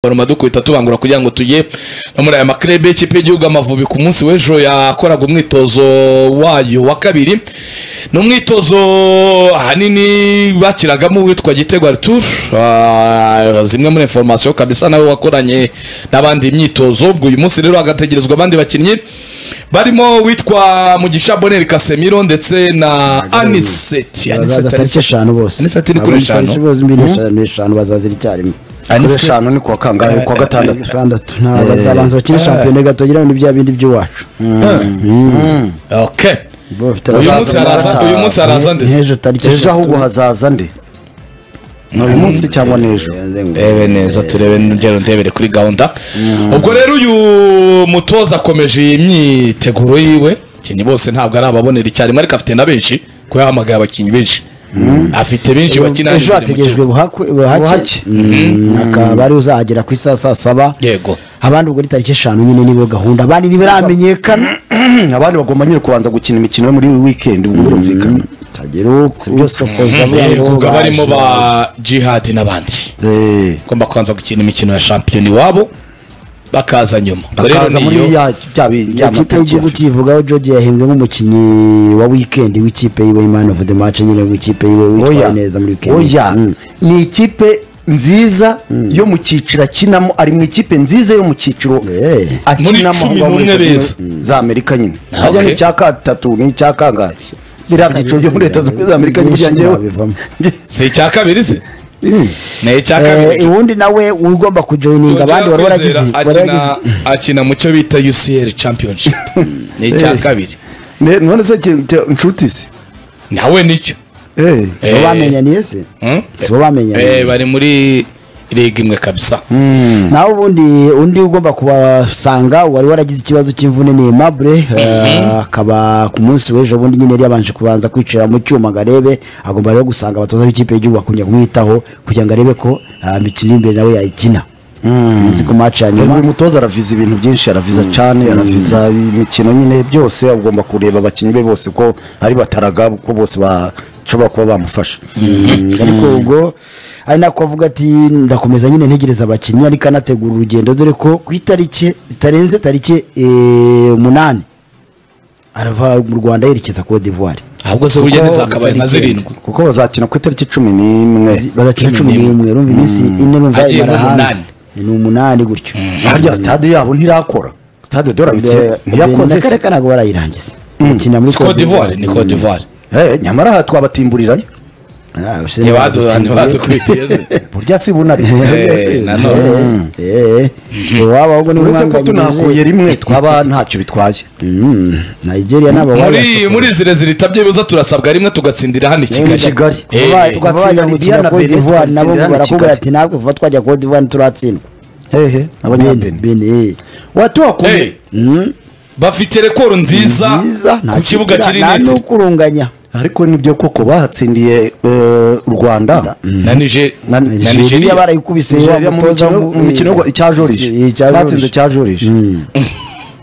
baruma dukubita tubangura kugira ngo tujye no muri aya maklebe y'ikipe y'igihugu amavubi ku munsi w'ejo yakoraga umwitozo wayo wa kabiri ni umwitozo ahanini bakiragamo uwitwa gitego arthur Ah, zimwe muri information kabisa nawe wakoranye n'abandi imyitozo ubwo uyu munsi rero hagategerezwa abandi bakinnyi barimo uwitwa mugisha boneri kasemiro ndetse na aniseti bazaza tariki eshanu bose aniseti ni kuri Abandi tariki eshanu bose mbiri eshanu eshanu bazaza icyarimwe kuri Aniseti- eshanu ni kuwa kangahe kuwa gatandatu gatandatu nta bazabanza bakina shampiyona gatogira ni bya bindi by'iwacu okay bo bafite uyu munsi abazaza haraza uyu munsi haraza ndetse n'ejo tariki ejo ahubwo hazaza ndi ni uyu munsi cyangwa ni ejo rebe neza turebe n'urugero ndebere kuri gahunda ubwo rero uyu mutoza akomeje iyi myiteguro yiwe abakinnyi bose ntabwo ari ababonera icyarimwe ariko afite na benshi kuko yahamagaye abakinnyi benshi afite benshi bakina ejo imbere mu hategerejwe buhake buhake Mm, akaba ari uzahagera ku isaha saa saba kibuga. yego abandi ubwo ni tariki eshanu nyine nibo gahunda abandi ntibiramenyekana abandi bagomba nyine kubanza gukina imikino yo muri iyi weekend ubwo birumvikana tagira usokoza Eh, ubwo barimo ba jihadi n'abandi Eh, ugomba kubanza gukina imikino ya shampiyona iwabo bakaza nyuma Ubwo rero bakaza ni muri iyo- ya bya bi- ya ikipe matariki ya y'igihugu FIFA. kivugaho George yahembwe nk'umukinnyi wa wikendi w'ikipe yiwe man of the match nyine mu ikipe yiwe witwaye oya neza muri wikendi oya Mm. ni ikipe nziza yo mu cyiciro akinamo ari mu ikipe nziza yo mu cyiciro Eh. akinamo Muri cumi n'umwe aho muri Leta beza. Zunze- za amerika nyine Ah, hajya okay. n'icya gatatu n'icya kangahe biriya byiciro byo muri leta zunze ubumwe za amerika Byinshi kugira njyewe ntabivamo. si icya kabiri se ni icya kabiri Eh, ubundi nawe ugomba kujoyininga abandi wari waragize wari waragize akina akina mu cyo bita UCL championship ni icya Eh. kabiri Ne- none se ki- ki- inshuti se nawe nicyo Eh, si bo bamenyaniye se Hmm? si bo bamenyaniye Eh, bari muri liga imwe kabisa nawe ubundi undi ugomba kubasanga wari waragize ikibazo cy'imvune ni Aimable eh, akaba ku munsi w'ejo bundi nyine yari yabanje kubanza kwicara mu cyuma ngo arebe agomba rero gusanga abatoza b'ikipe y'igihugu bakongera kumwitaho kugira ngo arebe ko ah, imikino iri imbere nawe yayikina izi ku match ya nyuma uyu mutoza araviza ibintu byinshi araviza cyane araviza imikino nyine byose agomba kureba abakinnyi be bose ko ari bataraga ko bose bashobora kuba bamufasha ariko ubwo ari nako avuga ati ndakomeza nyine ntegereza abakinnyi ariko anategura urugendo dore ko ku itariki zitarenze tariki eh, umunani arava mu rwanda yerekeza cote d'ivoire ahubwo se burya ntizakabaye nka zirindwi kuko bazakina ku itariki cumi n'imwe bagakina Cumi cumi n'imwe. n'imwe urumva iminsi ine numva Hagiye ibara mu hanze ni umunani gutyo harya sitade yabo ntirakora sitade dora Be- bike na ntiyakoze kare se ka ntabwo barayirangiza bakina muri si Cote d'Ivoire ni Cote d'Ivoire Eh, nyamara aha twabatimburirayo Ah, ushize ntibadu- badukingiye. ntibadukubitiye se burya si bunari Eh, nanone Eh, eh, iwabo ahubwo ni uretse ko umwanganyirize. tunakuye rimwe twaba ntacyo bitwaye Mm, Nigeria nabo muri muri zirezire itabye bibuza turasabwa rimwe tugatsindira hano i Muri Kigali Kigali Eh, Kuba- eh. kuba tugatsinda bajya Libya gukina na Cote Benin d'Ivoire nabo tugatsindira hano i barakubwira Kigali ati natwe kuva twajya Cote d'Ivoire ntituratsindwa hehe abanyabeni Benin, eh. Eh, watuhakuye bafite rekoro nziza Nziza, nta ku kibuga kiri nta neti n'ukurunganya ariko nibyo koko bahatsindiye eh, u rwanda na Niger na Na- Nigeria Nigeria barayikubise wa Nigeria mu mutoza mikino- mu- mu mikino eh, cya jorije eh, cya batsinze Joriji. cya jorije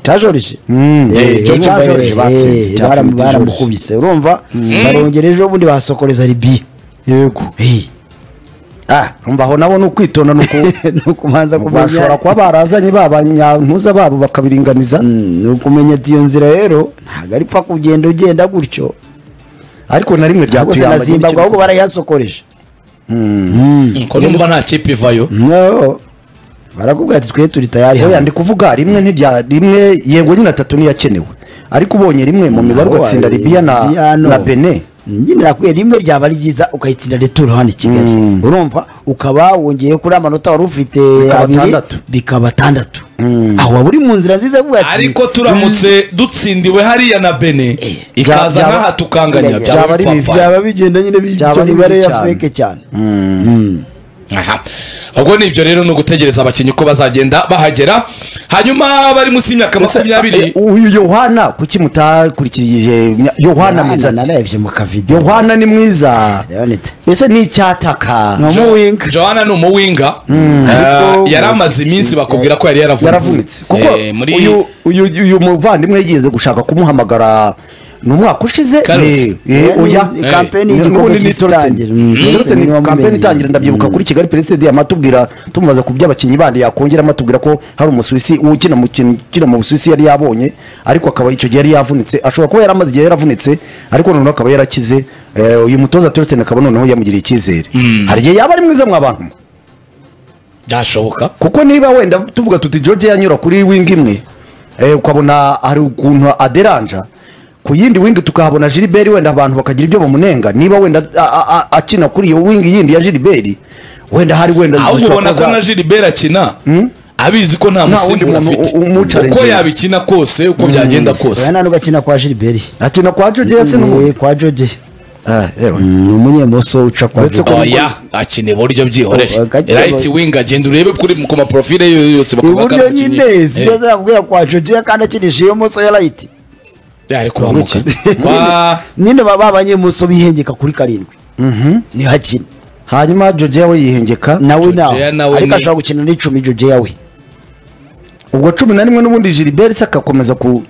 cajorije Eh, George Joriji batsinze, cyangwa Joriji. baramukubise urumva barongera ejo bundi basokoreza ribiya yego ah umva aho nabo ni ukwitonda ni uku- ni ukubanza bashobora kumenya kuba barazanye ba banyantuza babo bakabiringaniza Mm, ni ukumenya ati iyo nzira rero ntabwo ari pfa kugenda ugenda gutyo ariko na rimwe ahubwo se ryatuyamba na zimbabwe ahubwo barayasokoreje ko numva nta kipe ivayo no barakubwira ati twe turi tayari oya hano ndi kuvuga rimwe ntirya rimwe yego nyine atatu niyakenewe ariko ubonye rimwe mu mibare Naho, ugatsinda eh, libiya na Libya, no. na bene nyine nakwiye rimwe ryaba ryiza ukayitsinda returo hano i kigali urumva ukaba wongeye kuri amanota wari ufite Bikaba abiri atandatu. bikaba atandatu aho waba uri mu nzira nziza yo kuvuga ati ariko turamutse dutsindiwe hariya na bene ikaza byaba- nk'aha tukanganya byaba byaba ari bipfafaye. byaba bigenda nyine Byaba b'ibyo ari bibi mibare ya cyane. feke cyane aha ubwo ni ibyo rero ni ugutegereza abakinnyi ko bazagenda bahagera hanyuma bari munsi y'imyaka Eh, makumyabiri uyu yohana kuki mutakurikije yohana mwiza ati narebye mu kavidewo yohana ni mwiza leonite ese ni icyataka ni umuwinga johanna ni umuwinga Eh, yari amaze iminsi bakubwira ko yari yaravunitse yaravunitse kuko Eh, muri uyu uyu uyu muvandimwe yigeze gushaka kumuhamagara ni umwaka ushize Carlos. Eh, eh, oya Ni- ni kampeni Eh, y'igikombe ubundi ni cy'isi itangira. turetse- Mm. turetse ni Ni wa kampeni Mumena. itangira ndabyibuka kuri kigali pereside amatubwira tumubaza ku by'abakinnyi bandi yakongeramo atubwira ko hari umusuwisi ukina mu kin- ukina mu busuwisi yari yabonye ariko akaba icyo gihe yari yavunitse ashobora kuba yari amaze igihe yaravunitse ariko noneho akaba yarakize Eh, uyu mutoza turetse akaba noneho yamugiriye icyizere hari igihe yaba ari mwiza mwa bantu byashoboka kuko niba wenda tuvuga tuti george yanyura kuri wingi imwe eh, ukabona hari ukuntu aderanja ku yindi wingi tukahabona gilibert wenda abantu bakagira ibyo bamunenga niba wenda a- a- a- akina kuri iyo wingi yindi ya gilibert wenda hari wenda ahubwo dushobora ubona ko kuza- na gilibert akina abizi ko nta musimbura wundi muntu afite u- umucaringira. uko yabikina kose uko byagenda oya kose nta nubwo akina kwa gilbert akina kwa george yase Eh, n'umuntu kwa joge Ah, yewe. ni umunyemoso uca kwa Uretse joge ko- oya akina iburyo byihorere Oh, gake- right wing agenda urebe kuri ku maprofile yo yose bakuvuga ko ari iburyo umukinnyi. nyine Eh, sibyo zakubwira kwa joge kandi akinishije iyo moso ya rayiti ari kuhamuka Uretse- Kwa- nyine baba abanyemoso bihengeka kuri karindwi ni hakina hanyuma george we yihengeka nawe Jogeya nawe nawe ariko ni- ashobora gukina n'icumi joge yawe ubwo cumi na rimwe n'ubundi gilibert se agakomeza ku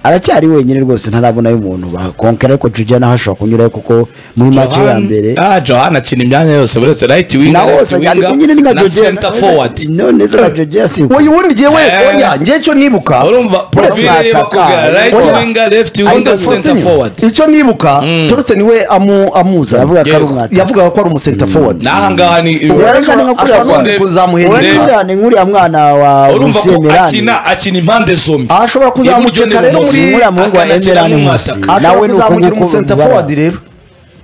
aracyari wenyine rwose ntarabonayo umuntu bakonkera ariko joge nawe ashobora kunyurayo kuko muri mace ya mbere Johan- ah Johan akina imyanya yose uretse right wing na left wose ari winger, kumwe n'inka na joge center forward none za joge yasimbuka uyu wundi ngewe Eh. oya njye cyo nibuka urumva profile ye Ataka. bakubwira right Oya. winger left winger Isaac center Faustin, forward icyo nibuka torose niwe amu- yavuga amuzana ko ari Yego. umwata yavugaga ko ari umusenta forward n'aha ngaha ni Werekana nka kuriya Ashobora kwanza kuzamuhenda. Ndeba. Werekana Uriya ni nk'uriya mwana wa urumva ko Rusemerani akina akina impande zombi Aha ashobora kuzamuka Iburyo rero n'ibumoso. muri nk'uriya muhungu wa akanakina Emerani Nkusi n'umwataka. nawe ashobora ni uko kuzamuka nguko umusenta ubibara. forward rero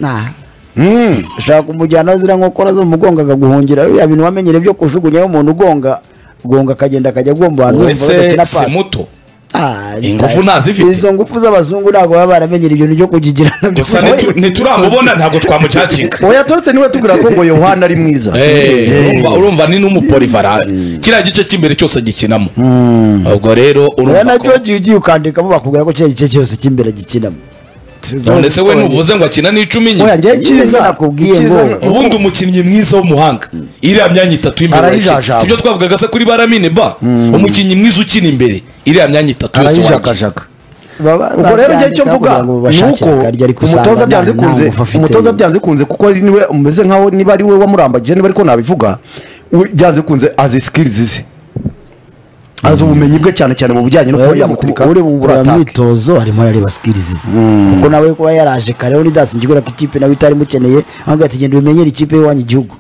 Nah. Mm. ushaka kumujyana ziriya nkokora zo mu mugongo akaguhungira biriya bintu wamenyere byo kujugunyaho umuntu ugonga ugonga akagenda akajya agomba ahantu wumva uretse badakina si pasi muto Ah, Ingufu ntazifite. izo ngufu z'abazungu ntabwo baba baramenyera ibintu byo kugigira nabyo gusa nitu- nituramubona ntabwo twamucacinga oya torose niwe tubwira ko ngo yohana ari mwiza Eh, Eh. urumva- urumva ni n'umuporivara kiriya gice cy'imbere cyose agikinamo ubwo rero oya urumva na ko george ugiye ukandikamo bakubwira ko kiriya gice cyose cy'imbere gikinamo ndetse we nuvuze ngo akina n'icumi oya nyine njye cyiza nakubwiye ngo- cyiza- ubundi umukinnyi mwiza w'umuhanga iriya myanya itatu y'imbere Arayijajaba. urayikina. sibyo twavugaga se kuri baramine ba umukinnyi mwiza ukina imbere iriya myanya itatu yose wayikina arayijagajaka ubwo rero njye icyo mvuga ni uko umutoza byanze kunze umutoza byanze kunze kuko ari niwe umeze nkaho niba ari we wamurambagije niba ariko nabivuga we- byanze kunze azi sikirizi ze azi ubumenyi bwe cyane cyane mu bijyanye no kuba yamuturika uri mu kuri ngorora ataka. myitozo arimo arareba sikirizi ze kuko nawe kuba yaraje kare undi dasinzi kubera ko ikipe nawe itari imukeneye ahubwo ati genda ubimenyere ikipe y'iwanyu igihugu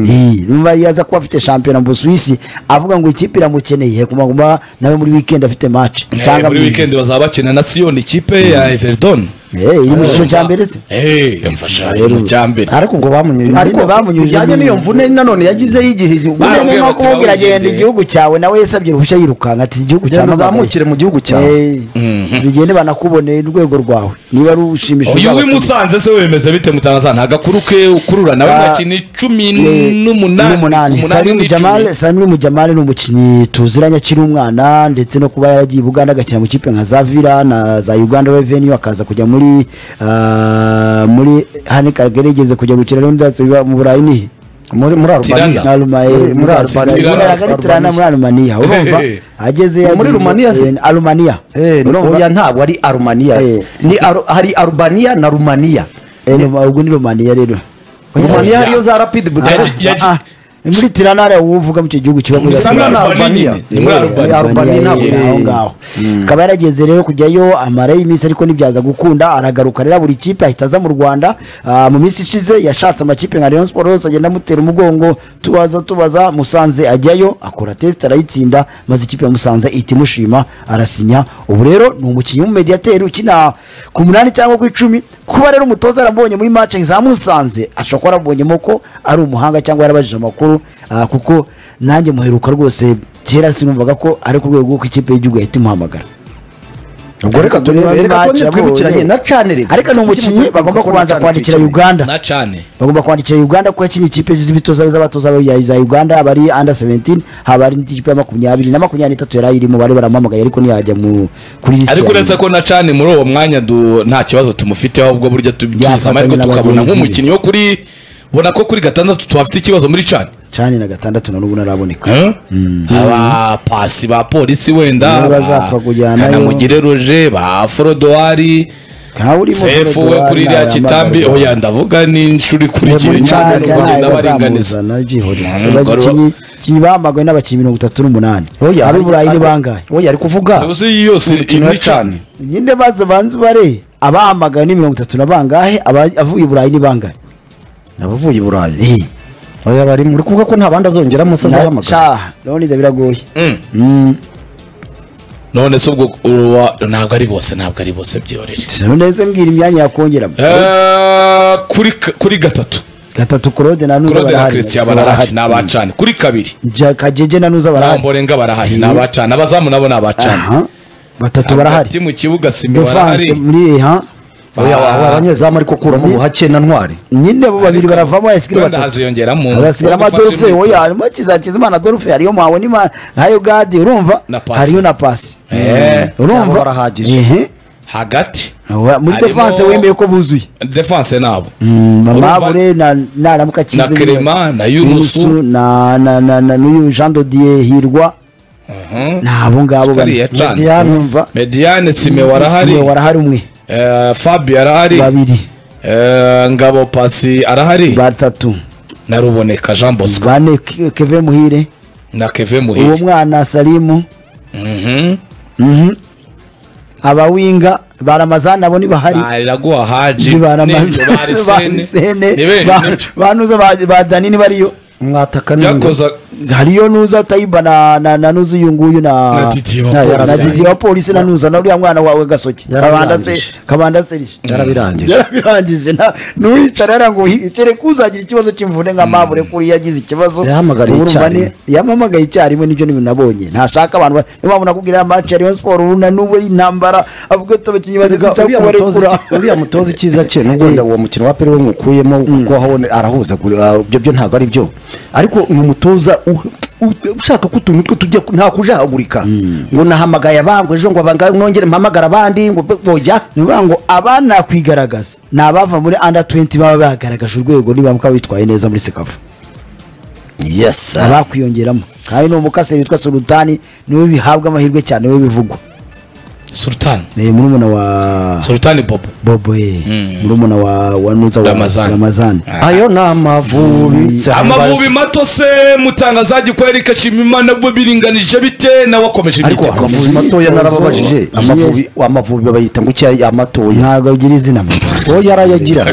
Iyi, numva yaza kuba afite shampiyona mu Busuwisi avuga ngo ikipe iramukeneye kumaguma nawe muri weekend afite match Eh, cyangwa muri mu- weekend bazaba bakina na siyon ikipe ya everton Eh, iri mu cyiciro cya mbere se Eh, mfasha iri mu cya mbere ariko ubwo bamunyurije Nyine ariko bamunyurije bijyanye mu- n'iyo mvune nanone yagizeho igihe Barambwira Nyine nko bati kumubwira bawugende. genda igihugu cyawe nawe yasabye uruhushya yirukanka ati igihugu kugira cyawe ngo uzamukire mu gihugu cyawe bigende banakuboneye urwego rwawe niba ari ushimishije uyu abaturage. wimusanze se wemeze bite mutangaza nta gakuru ke ukurura nawe Ah, mukina icumi Eh, n'umunani n'umunani umunani Salim n'icumi Jamal Salim Jamal ni umukinnyi tuziranye akiri umwana ndetse no kuba yaragiye i Buganda agakina mu kipe nka Zavira na za Uganda Revenue akaza kujya muri ah, muri hani kagerigeze kujya gukina no ndatse mu Burayi ni muri muri arubaniya Tirana. muri muri Tirana. arubaniya muri Tirana muri arubaniya Alumania urumva Eh, eh. ageze Muri Rumania se? Alumania Eh, oya ntabwo ari arumaniya Eh. ni aru- hari arubaniya na rumaniya ubwo ni Romania rero rumaniya Oya. hariyo za rapidi budapesit Yagi- yagi- Ah, ni muri Tirana hariya wowe uvuga mu icyo gihugu kiba muri Bisa Tirana. muri Albania Albania. nyine, ni muri Eh, Albania. Albania ntabwo Albania aho ngaho akaba yarageze rero kujyayo amarayo iminsi ariko ntibyaza gukunda aragaruka rero buri kipe ahita aza mu rwanda Ah, mu minsi ishize yashatse amakipe nka Rayon Sports yose agenda amutera umugongo tubaza tubaza musanze ajyayo akora test arayitsinda maze ikipe ya musanze ihita imushima arasinya ubu rero ni umukinnyi w'umumediyateri ukina ku munani cyangwa ku icumi kuba rero umutoza yaramubonye muri match za musanze ashobora kuba yaramubonyemo ko ari umuhanga cyangwa yarabajije amakuru Ah, kuko nanjye muheruka rwose kera sinumvaga ko ari ku rwego rw'uko ikipe y'igihugu yahita imuhamagara ubwo reka turebe reka Match twongere yabonye. twibukiranye na cane reka ariko ni umukinnyi bagomba kubanza kwandikira uganda na cane bagomba kwandikira uganda ko yakinnye ikipe z'ibitoza z'abatoza ba- za uganda haba ari under 17 haba ari n'ikipe ya makumyabiri na makumyabiri n'itatu yari ayirimo bari baramuhamagaye ariko ntiyajya mu kuri lisiti ariko ya uretse nyuma. ko na cane muri uwo mwanya du- nta kibazo tumufiteho ahubwo burya tubyiza Yafatanya amahirwe na tukabona bagenzi be. nk'umukinnyi wo kuri ubona ko kuri gatandatu tuhafite ikibazo muri cane cani na gatandatu na n'ubu ntaraboneka abapasi ba polisi wenda Nibo ba bazapfa kujyanayo. kanamugire roje ba forodoari ntawe urimo sefu we kuri iriya kitambi oya ndavuga n'inshuri kuri kiri cyane n'ubundi n'abaringaniza kibambagwe n'abakinnyi mirongo itatu n'umunani Oya, abiburayi ni bangahe oya ari kuvuga uzi iyi yose imikino ya iri cyane cyane nyine baza banze bare abahamagawe ni mirongo itatu na bangahe aba- avuye i burayi ni bangahe abavuye i burayi oya bari muri kuvuga ko nta bandi azongeramo se Na- azahamagara sha ndabona biragoye Mm. Mm. none se ubwo uruwa- ntabwo ari bose ntabwo ari bose byorere neza mbwira imyanya yakongeramo Eh, kuri ka- kuri gatatu gatatu korode na nuza kurode na barahari christian Barahari. barahari ni abacana kuri kabiri Ja- kajeje na nuza ntabwo barahari mborenga barahari ni abacana abazamu nabo ni abacana Aha. batatu barahari hagati mu kibuga simi barahari defense muri ha oya aba- abanyezamu ariko kuramo ubuhake na ntwari nyine abo babiri baravamo asikiri wenda batatu haziyongeramo azasigaramo ugufasha adolfe imyitozo. oya harimo kizakizimana adolfe hariyo mwawe ni nkayo gadi urumva Na pasi. hariyo na pasi Eh. Cyangwa urumva barahagije. Ehe. hagati Wa- muri Harimo- defense wemeye ko buzuye defense nabo Urumva- mamabure naramuka na kerema na yunusu na na- na- na- n'uyu jean dodier hirwa Mhm. ni abo ngabo Sukari bane yacanye. Mediane, urumva mediane sime Siwe warahari warahari umwe Eh, fabi arahari babiri Eh, ngabo pasi arahari batatu na ruboneka jean bosco bane Ke- keve muhire na keve uwo muhire mwana salimu Mhm. Mhm. abawinga baramazani abo ntibahari bariraguha haji n'ibyo barisene ni bene nibyo. banuza ba danini bariyo mwataka n'ingo byakoza hariyo nuza tayiba na na na nuza uyu nguyu na Na Didi wa na- polisi. na Didi wa polisi na nuza na uriya mwana wawe gasoke kabanda se Yarabirangije. kabanda serije yarabirangije yarabirangije na nuwicara yara ngo kereka uzagira ikibazo cy'imvune nka mabure kuri yagize ikibazo Yahamagariye Urumva icyarimwe. ni- yampamagaye icyarimwe nibyo n'ibintu nabonye ntashaka abantu ba- niyo mpamvu nakubwira ya match ya Rayon Sport uruna n'ubu ari intambara avuga ati abakinnyi bageze Erega uriya icyapa mutoza barekura iki- uriya mutoza icyiza cye nubwo wenda uwo mukino wa peri we mukuyemo kuko habone arahuzagura ibyo byo ntabwo ari byo ariko ni umutoza u- u- ushaka ko utuntu twe tujya nta kujahagurika ngo nahamagaye abangwe ejo ngo abanga- nongere mpamagara abandi ngo be- boya ni ukuvuga ngo abana kwigaragaza ni abava muri under 20 baba bagaragaje urwego nibamuka bitwaye neza muri sekafa yes abakwiyongeramo kandi ni umukaseri witwa sulutani niwe bihabwa amahirwe cyane we bivugwa sultan ni murumuna wa sultan bobo bobo ye murumuna wa wa nuza wa Ramazani. ramazani ayo ni amavubi amavubi mato se mutangazaji kwa erike nshimiyimana bwo biringanije bite nawe akomeje ariko imyitozo amavubi matoya narababajije Yes. amavubi amavubi bayita ngo icyayi amatoya ntabwo agira izina mu Rwanda. oya arayagira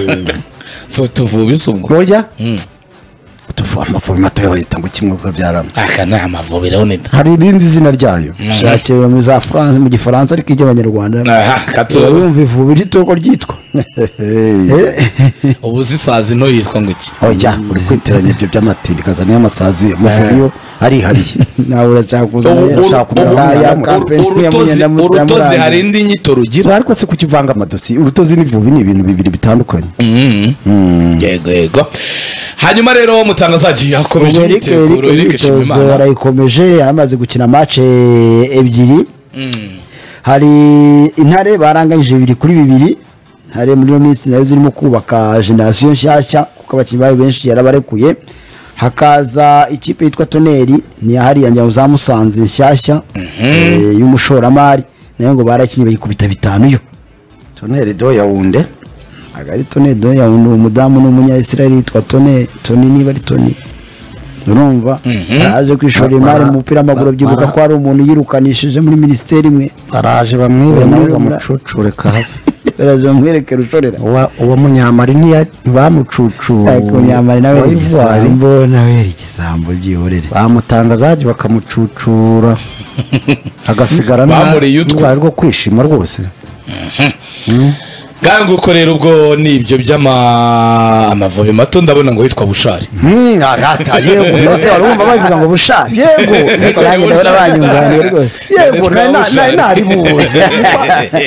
so tuvubi se ubwo oya Tuvu- amavubi matoya bayita ngo kimwe byarama aka ni amavubi rero ni hari irindi zina ryayo shakira mu za France mu gifaransa ariko iby'abanyarwanda aha kato urumva ivubi ry'itoko ryitwa ubu zisazi nto yitwa ngo iki oya uri kwiteranya ibyo by'amatini kazana y'amasazi amavubiyo arihariye nawe uracyakuza Ubu- nayo ubu- urashaka kumenya ubu- aho ubu- yamutse. ubu- urutozi- urutozi hari indi nyito rugira ariko se kukivanga amadosi urutozi n'ivubi ni ibintu bibiri bitandukanye yego yego hanyuma rero mutangazaji yakomeje imyiteguro erike imyitozo nshimiyimana barayikomeje yaramaze gukina mace ebyiri hari intare baranganyije bibiri kuri bibiri hari muri iyo minsi nayo zirimo kubaka generasiyo nshyashya kuko abakinnyi bayo benshi yarabarekuye hakaza ikipe yitwa toneri ni hariya njya za musanze nshyashya eh, y'umushoramari nayo ngo barakinnye bayikubita bitanu yo toneri do yawunde agari tone do ya undi umudamu n'umunyayisiraheli yitwa tone toni niba ari toni urumva yaje kwishora imari mu mupira w'amaguru byibuka ko hari umuntu yirukanishije muri minisiteri imwe baraje bamwibe nawe Bamwirabura. bamucucure kahava baraza bamwerekera ushorera Uwa- uwo munyamari ntiya- ntibamucucuye ariko nyamara nawe Wa yari Ivoire. igisambo nawe yari igisambo byihorere bamutanga zajya bakamucucura agasigara Bamuriye utwe. n'urwari rwo kwishima rwose ngango uko rero ubwo ni ibyo by'amavubi mato ndabona ngo yitwa bushari arata yego ndetse wari wumva bavuga ngo bushake Yego. ariko nanjye ndabona banyunganiye rwose yego nari na- nari naribuze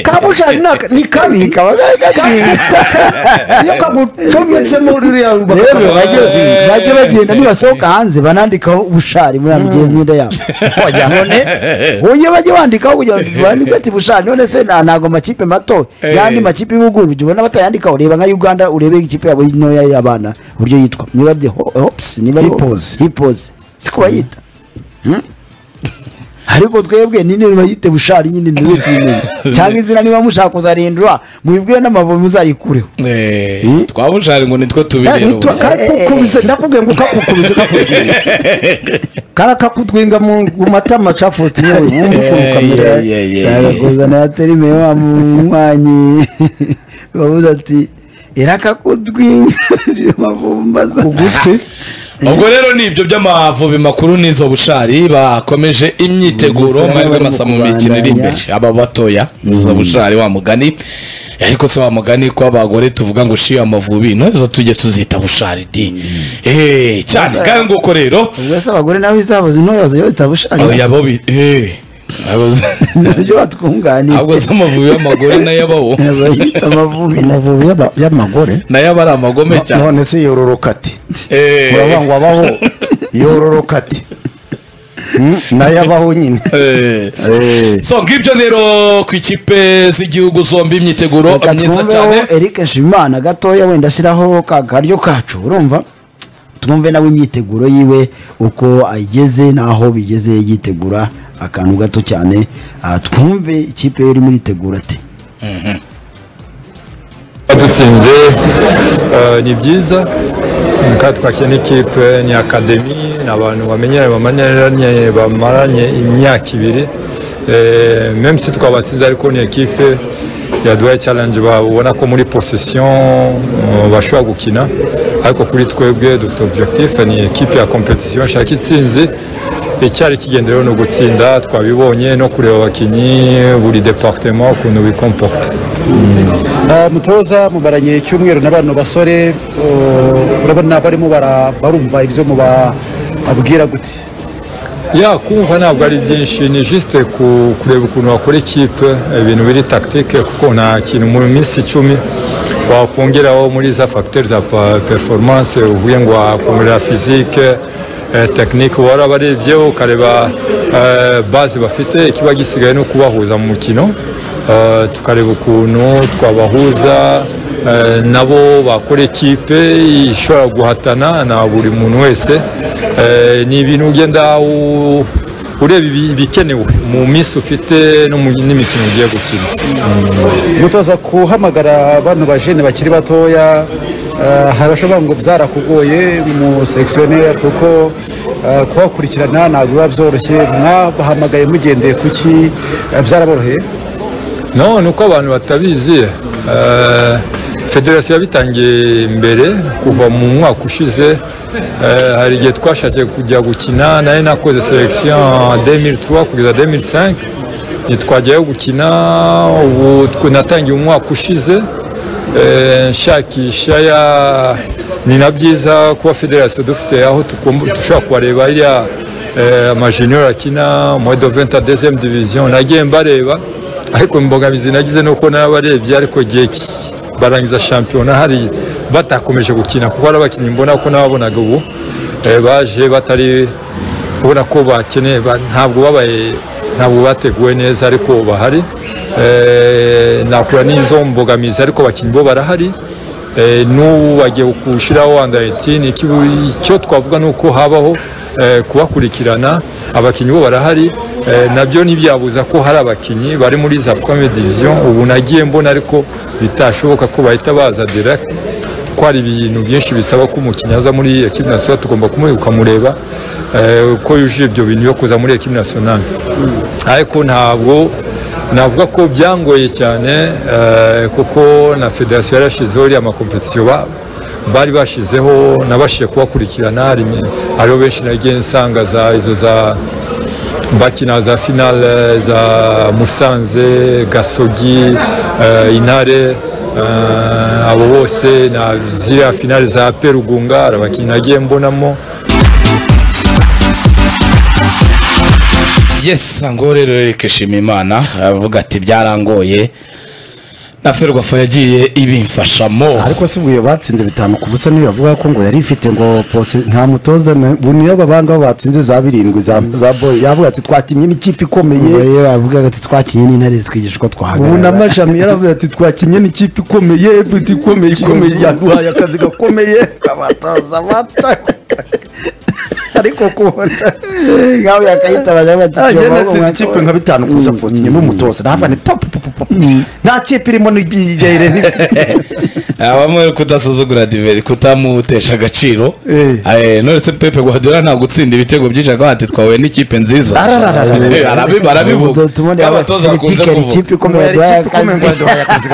kabushari naka- ni kabi kaba kari kagiye iyo kagucometsemo ruriya rero rubaka- bajye bajye bagenda nibasohoka hanze banandikaho ubushari muri amigenzi imyenda yabo none uye bajye bandikaho kugira ngo bandike ati bushari none se nta- ntago amakipe mato yandi makipe y'ubuguru jya ubona batayandikaho reba nka uganda urebe ikipe yabo ntoya y'abana uburyo yitwa niba ari hopusi niba ari Hippos. hipozi si ko bayita ariko twebwe ni nteruro yite bushari nyine ntiwe twimenya cyangwa izina niba mushaka kuzarindura mubibwire n'amavubi muzarikureho Eh, twabushari ngo nitwe Kandi tubireba nitwa- karakukubise ndakubwiye ngo kakukubise kakugwinga karakakutwinga mu mu matama cafosti yewe wumva ukuntu kamera shaka kuzana ya terime wa munywanyi bavuze ati irakakudwingarira amavumbaza ugutwi ubwo rero ni ibyo by'amavubi makuru n'izo bushari bakomeje imyiteguro Bugesera amahirwe bari mu masa mu mikino iri imbere aba batoya izo bushari wa mugani ariko si wa mugani ko abagore tuvuga ngo shiye amavubi ntizo tujye tuzita bushari di Eh, cyane kandi nguko rero ubwo se abagore nawe izabo zintoya ziyota bushari oya bo bi- eh, abo- nabyo batwunganiye ahubwo se amavubi y'amagore nayo abaho Abayita amavubi amavubi y'aba- y'amagore nayo aba ari amagome cyane none se yororoka ati Eh. muravuga ngo abaho yororoka ati Mm, nayo abaho nyine Eh. Eh. so ngibyo rero ku ikipe z'igihugu zombi imyiteguro reka myiza cyane twumveho eric nshimimana gatoya wenda ashyiraho ka karyo kacu urumva twumve nawe imyiteguro yiwe uko ayigeze n'aho bigeze yitegura akantu gato cyane ah, twumve ikipe ye irimo iritegura ate badutsinze eh, ni byiza kandi twakira n'ikipe ni akademi ni abantu bamenyeranye bamenyeranye bamaranye imyaka ibiri Eh, même si twabatsinze ariko ni ekipe yaduhaye challenge babona ko muri possession eh, bashobora gukina ariko kuri twebwe dufite objectif ni ekipe ya competition nshaka itsinzi icyari kigendereho ni ugutsinda twabibonye no kureba abakinnyi buri departement ukuntu bikomporta Uh, mutoza mubaranye icyumweru na bano basore uh, urabona barimo bara- barumva ibyo mubabwira gute ya kumva ntabwo ari byinshi ni juste ku- kureba ukuntu wakora ikipe ibintu biri tactique kuko nta kintu mu minsi icumi wakongeraho muri za facteur za pa- performance uvuye ngo wakongerera physique eh, technique warabarebyeho ukareba eh, base bafite ikiba gisigaye no kubahuza mu mukino Eh, tukareba ukuntu twabahuza Eh, nabo bakora ekipe ishobora guhatana na buri muntu wese Eh, ni ibintu ugenda u- ureba ibi- ibikenewe mu minsi ufite no mu- n'imikino ugiye gukina mutoza guhamagara bano bajene bakiri batoya uh, harashobora ngo byarakugoye mu selectionnaire kuko uh, kubakurikirana ntabwo biba byoroshye mwabahamagaye mugendeye kuki uh, byaraboroheye no ni uko abantu batabizi Eh, federasiyo yabitangiye mbere kuva mu mwaka ushize eh, hari igihe twashakiye kujya gukina nari nakoze selection 2003 kugeza 2005 ntitwajyayo gukina ubu twe- natangiye umwaka ushize eh, nshakisha ya ni na byiza kuba federasiyo dufite aho tugomba- dushobora kubareba iriya eh, amajunior akina muri do 22 division nagiye mbareba ariko imbogamizi nagize ni uko n'abarebye ariko igihe ki- barangiza shampiyona hari batakomeje gukina kuko hari abakinnyi mbona ko n'ababonaga ubu eh, baje batari ubona ko bakeneye ba- ntabwo babaye ntabwo bateguwe neza ariko bahari Eh, nakura n'izo mbogamizi ariko abakinnyi bo barahari Eh, n'ubu bagiye gushyiraho under 18 Iki- icyo twavuga ni uko habaho eh, kubakurikirana abakinnyi bo barahari eh, nabyo ntibyabuza ko hari abakinnyi bari muri za première division ubu nagiye mbona ariko bitashoboka ko bahita baza direct ko hari ibintu byinshi bisaba ko umukinnyi aza muri ekipe nationale tugomba kumureba ukamureba eh, ko yujuje ibyo bintu byo kuza muri ekipe nationale ariko ntabwo navuga ko byangoye cyane eh, kuko na federasiyo yarashyizeho iriya makompetisiyo ba- bari bashyizeho nabashije kubakurikirana harimo- hariho benshi nagiye nsanga za izo za bakina za finale za musanze gasogi eh, intare eh, abo bose na ziriya finale za perugunga hari abakinnyi nagiye mbonamo yes ngo rero Eric Shimimana avuga ati byarangoye na ferwafa yagiye ibimfashamo ariko si ubuye batsinze bitanu ku busa niyo bavuga ko ngo yari ifite ngo pose nta mutoza na- bu niyo babandi bo batsinze za birindwi za za boy yavuga ati twakinnye n'ikipe ikomeye Iyo bavugaga ati twakinnye n'intare zitwigisha uko ubu na twahagarara mashami yaravuze ati twakinnye n'ikipe ikomeye buti ikomeye ikomeye yaduhaye akazi gakomeye abatoza bata ariko kubona nkawe yakayitabaje Ajya natsinze ikipe nka abatitira bitanu kuza Faustin n'umutoza navane papu papu papu nta kipe irimo n'igere abamwe kudasuzugura diveri kutamutesha agaciro Eh. Eh, none se pepe guhadura nta gutsinda ibitego byinshi akavuga ati twahuye n'ikipe nziza Arararara. Eh, arabi- barabivuga tumundi nk'abatoza bakunze abatitira kuvuga ikipe ikomeye duhaye akazi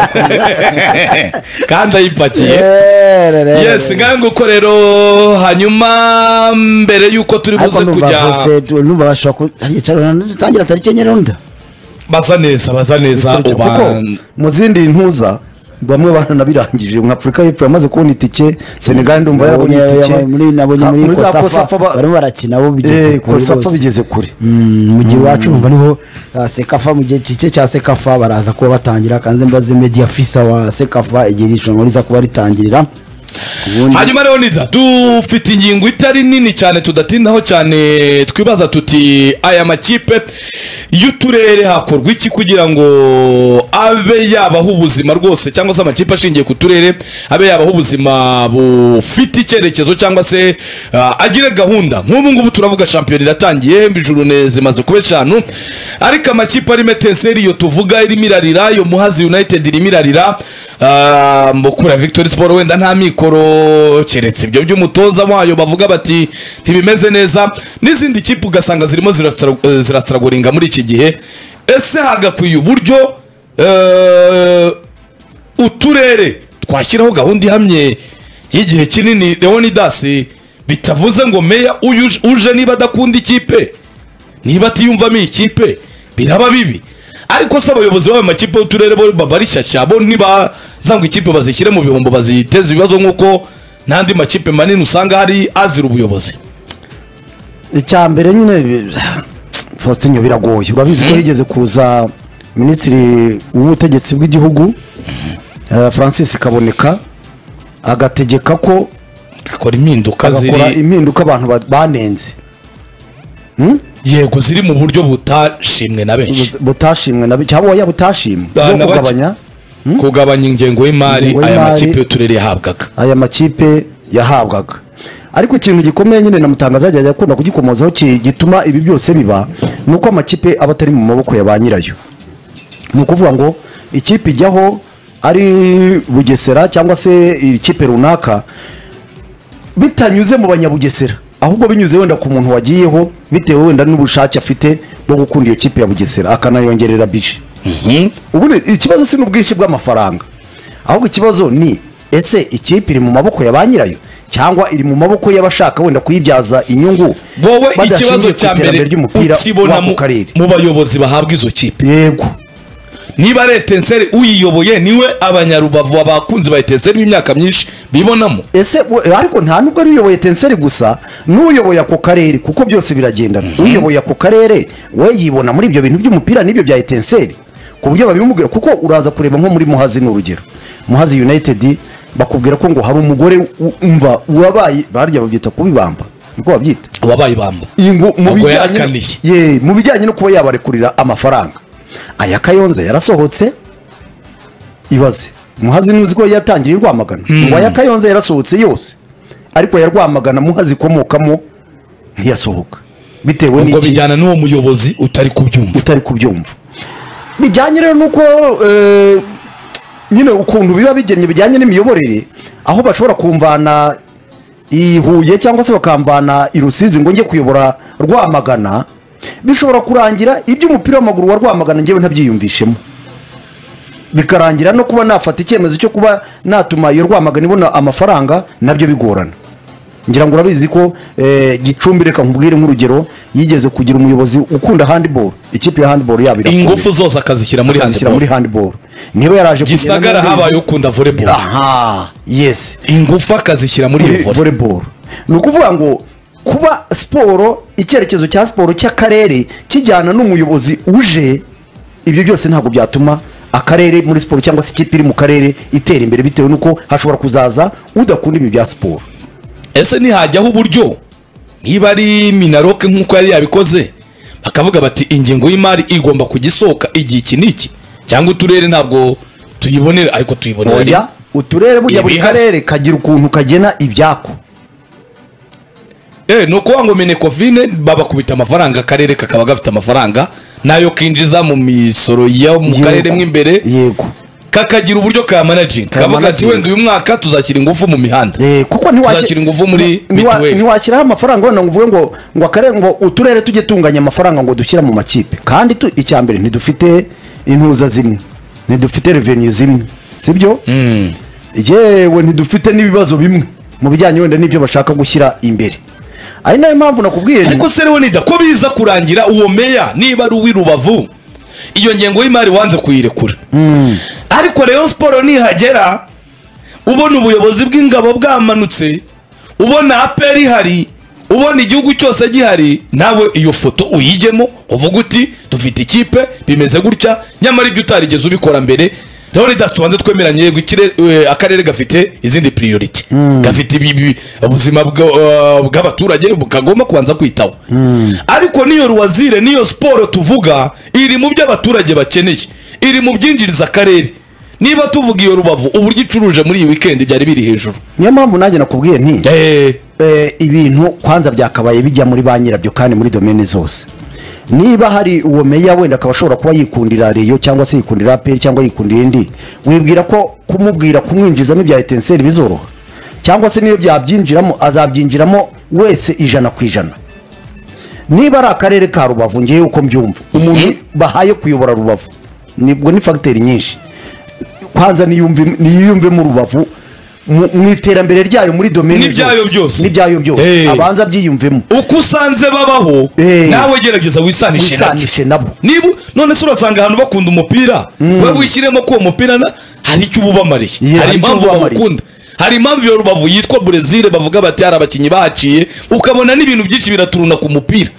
kandi ayipakiye yes yes ngango uko rero hanyuma mbere y'uko turi buze kujya numva bashobora kutangira tariki enye ronda baza neza baza neza kuko uban- mu zindi ntuza bamwe baranabirangije nka afurika y'epfo yamaze kubona itike senegali ndumva yarabonye Nabonye- itike muri nabonye Ha, muri muri za kosafa kosafa ba- barimo barakina bo bigeze Eh, kure kosafa rwose. bigeze kure Mm, mu gihe iwacu numva niho ah, sekafa mu gihe cike cya sekafa baraza kuba batangira kandi mbaze media fisa wa sekafa igihe irushanwa riza kuba ritangirira ubundi hanyuma rero niza dufite ingingo itari nini cyane tudatindaho cyane twibaza tuti aya makipe y'uturere hakorwa iki kugira ngo abe yabaho ubuzima rwose cyangwa se amakipe ashingiye ku turere abe yabaho ubuzima bufite icyerekezo cyangwa se ah, agire gahunda nk'ubu ngubu turavuga shampiyona iratangiye ijuru ne- zimaze kuba eshanu ariko amakipe arimo eteseri iyo tuvuga irimo irarira iyo muhazi united irimo irarira Ah, mukura victory sport wenda nta mikoro keretse ibyo by'umutoza wayo bavuga bati ntibimeze neza n'izindi kipe ugasanga zirimo zirastra- eh, zirasitaragoringa muri iki gihe ese hagakwiye uburyo eh, uturere twashyiraho gahunda ihamye y'igihe kinini leonidas bitavuze ngo meya uyu uje- uje niba adakunda ikipe niba atiyumvamo iyi kipe biraba bibi ariko se abayobozi b'ayo makipe y'uturere bo baba ari shyashya bo ntibaza ngo ikipe bazishyire mu bihombo baziteze ibibazo nk'uko n'andi makipe manini usanga hari azira ubuyobozi icya mbere nyine faustin biragoye urabizi ko higeze kuza minisitiri w'ubutegetsi bw'igihugu eh, francis kaboneka agategeka ko akora impinduka agakora ziri impinduka abantu ba- banenze yego ziri mu buryo butashimwe na benshi bu- butashimwe na cyangwa oya butashimwe Ah, bwo na bake. kugabanya kugabanya ingengo y'imari Ingengo aya y'imari- makipe y'uturere yahabwaga aya makipe yahabwaga ariko ikintu gikomeye nyine na mutangaza yagiye akunda kugikomozaho ki- gituma ibi byose biba ni uko amakipe aba atari mu maboko ya ba nyirayo ni ukuvuga ngo ikipe ijyaho ari bugesera cyangwa se ikipe runaka bitanyuze mu banyabugesera ahubwo binyuze wenda ku muntu wagiyeho bitewe wenda n'ubushake afite bwo gukunda iyo kipe ya bugesera akanayongerera bije ubundi ikibazo si n'ubwinshi bw'amafaranga ahubwo ikibazo ni ese ikipe iri mu maboko ya ba nyirayo cyangwa iri mu maboko y'abashaka wenda kuyibyaza inyungu wowe badashingiye ikibazo ku cya iterambere mbere ry'umupira ukibona w'ako mu- karere mu bayobozi bahabwa izo kipe yego niba ari etenseri uyiyoboye niwe abanyarubavu abakunzi ba etenseri b'imyaka myinshi bibonamo ese we- ariko nta nubwo ari uyoboye tenseri gusa n'uyoboye ako karere kuko byose biragendana uyoboye ako karere we yibona muri ibyo bintu by'umupira n'ibyo bya etenseri ku buryo babimubwira kuko uraza kureba nko muri muhazi ni urugero muhazi united bakubwira ko ngo hari umugore u- umva wabaye barya babyita kubibamba niko babyita wabaye bambo ingo mu Ubwo bijyanye yarakaniye. ye mu bijyanye no kuba yabarekurira amafaranga aya kayonza yarasohotse ibaze muhazi ntuzi ko yatangiriye i rwamagana ngo aya kayonza yarasohotse yose ariko aya rwamagana muhazi ikomokamo ntiyasohoka bitewe ubwo n'iki bijyana n'uwo muyobozi utari kubyumva utari kubyumva bijyanye rero nuko eh, nyine ukuntu biba bigennye bijyanye n'imiyoborere aho bashobora kumvana i Huye cyangwa se bakamvana i Rusizi ngo njye kuyobora Rwamagana bishobora kurangira iby'umupira w'amaguru wa Rwamagana njyewe ntabyiyumvishemo bikarangira no kuba nafata icyemezo cyo kuba natuma iyo Rwamagana ibona amafaranga nabyo bigorana ngira ngo urabizi ko eh, gicumbi reka nkubwire nk'urugero yigeze kugira umuyobozi ukunda handball ikipe ya handball yabo irakunda. ingufu zose akazishyira muri Akazishyira muri handball handball niba yaraje kugenda gisagara n'ubundi- habaye ukunda volleyball aha yes ingufu akazishyira muri iyo volley volleyball ni ukuvuga ngo kuba siporo icyerekezo cya siporo cy'akarere kijyana n'umuyobozi uje ibyo byose ntabwo byatuma akarere muri siporo cyangwa se ikipe iri mu karere itera imbere bitewe n'uko hashobora kuzaza udakunda ibi bya siporo ese ntihajyaho uburyo niba ari minaroke nk'uko yari yabikoze bakavuga bati ingengo y'imari igomba kujya isohoka igihe iki n'iki cyangwa uturere ntabwo tuyibonera ariko tuyibonera oya uturere burya buri Ibihari. karere kagira ukuntu kagena ibyako eh ni ukuvuga ngo minekovine babakubita amafaranga akarere kakaba gafite amafaranga nayo kinjiza mu misoro yo mu Yego. karere mo imbere yego kakagira uburyo ka manajingi kavuga ati Kamanaging. wenda uyu mwaka tuzashyira ingufu mu mihanda Eh, kuko Tuzashyira ingufu muri ni- niwa- mituweli. ntiwashyiraho amafaranga wenda ngo uvuge ngo ngo akarere ngo uturere tujye tunganya amafaranga ngo dushyira mu makipe kandi tu- icya mbere ntidufite intuza zimwe ntidufite revenue zimwe sibyo yewe ntidufite n'ibibazo bimwe mu bijyanye wenda n'ibyo bashaka gushyira imbere ari nayo mpamvu nakubwiye nti- ariko se leonida ko biza kurangira uwo meya niba ari uw'i rubavu iyo ngengo y'imari wanze kuyirekura ariko rero siporo nihagera ubona ubuyobozi bw'ingabo bwamanutse ubona aperi ihari ubona igihugu cyose gihari nawe iyo foto uyijyemo uvuga uti dufite ikipe bimeze gutya nyamara ibyo utarigeze ubikora mbere leonidas tubanze twemeranye yego ikire- eh, akarere gafite izindi priority gafite ibi- ibi- ubuzima bwa- eh, bw'abaturage kagomba kubanza kwitaho ariko niyo ruwazire niyo siporo tuvuga iri mu byo abaturage bakeneye iri mu byinjiriza akarere niba tuvuga iyo rubavu uburyo icuruje muri iyi weekend byari biri hejuru niyo mpamvu nanjye nakubwiye nti eh, ibintu kwanza byakabaye bijya muri ba nyirabyo kandi muri domene zose niba hari uwo meya wenda akaba ashobora kuba yikundira reyo cyangwa se yikundira aperi cyangwa yikundira indi wibwira ko kumubwira kumwinjizamo ibya etenseri bizoroha cyangwa se niyo byabyinjiramo azabyinjiramo wese ijana ku ijana niba ari akarere ka rubavu ngewe uko mbyumva umuntu bahaye kuyobora rubavu nibwo ni fagiteri nyinshi kwanza niyumve- niyiyumvemo rubavu mu mu iterambere ryayo muri domene N'ibyayo byose. n'ibyayo byose Eh. abanza abyiyumvemo uko usanze babaho Eh. nawe gerageza wisanishe nabyo. wisanishe nabo niba none se urasanga ahantu bakunda umupira we wishyiremo ko uwo mupira na- hari icyo ububamariye Yeah, hari hari icyo impamvu ububamariye. bawukunda hari impamvu iyo rubavu yitwa brezil bavuga bati hari abakinnyi bahaciye ukabona n'ibintu byinshi biraturuna ku mupira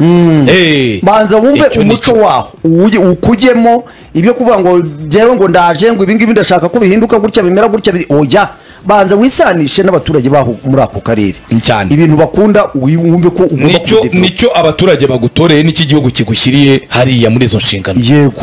Eh. banza wumve Icyo ni umuco cyo. waho uwuge- ukujyemo ibyo kuvuga ngo jyewe ngo ndaje ngo ibingibi ndashaka ko bihinduka gutya bimera gutya bi- oya banza wisanishe n'abaturage baho muri ako karere Cyane. ibintu bakunda wi- wumve ko ugomba nicyo kubidevelop. nicyo abaturage bagutoreye n'icyo igihugu kigushyiriye hariya muri izo nshingano yego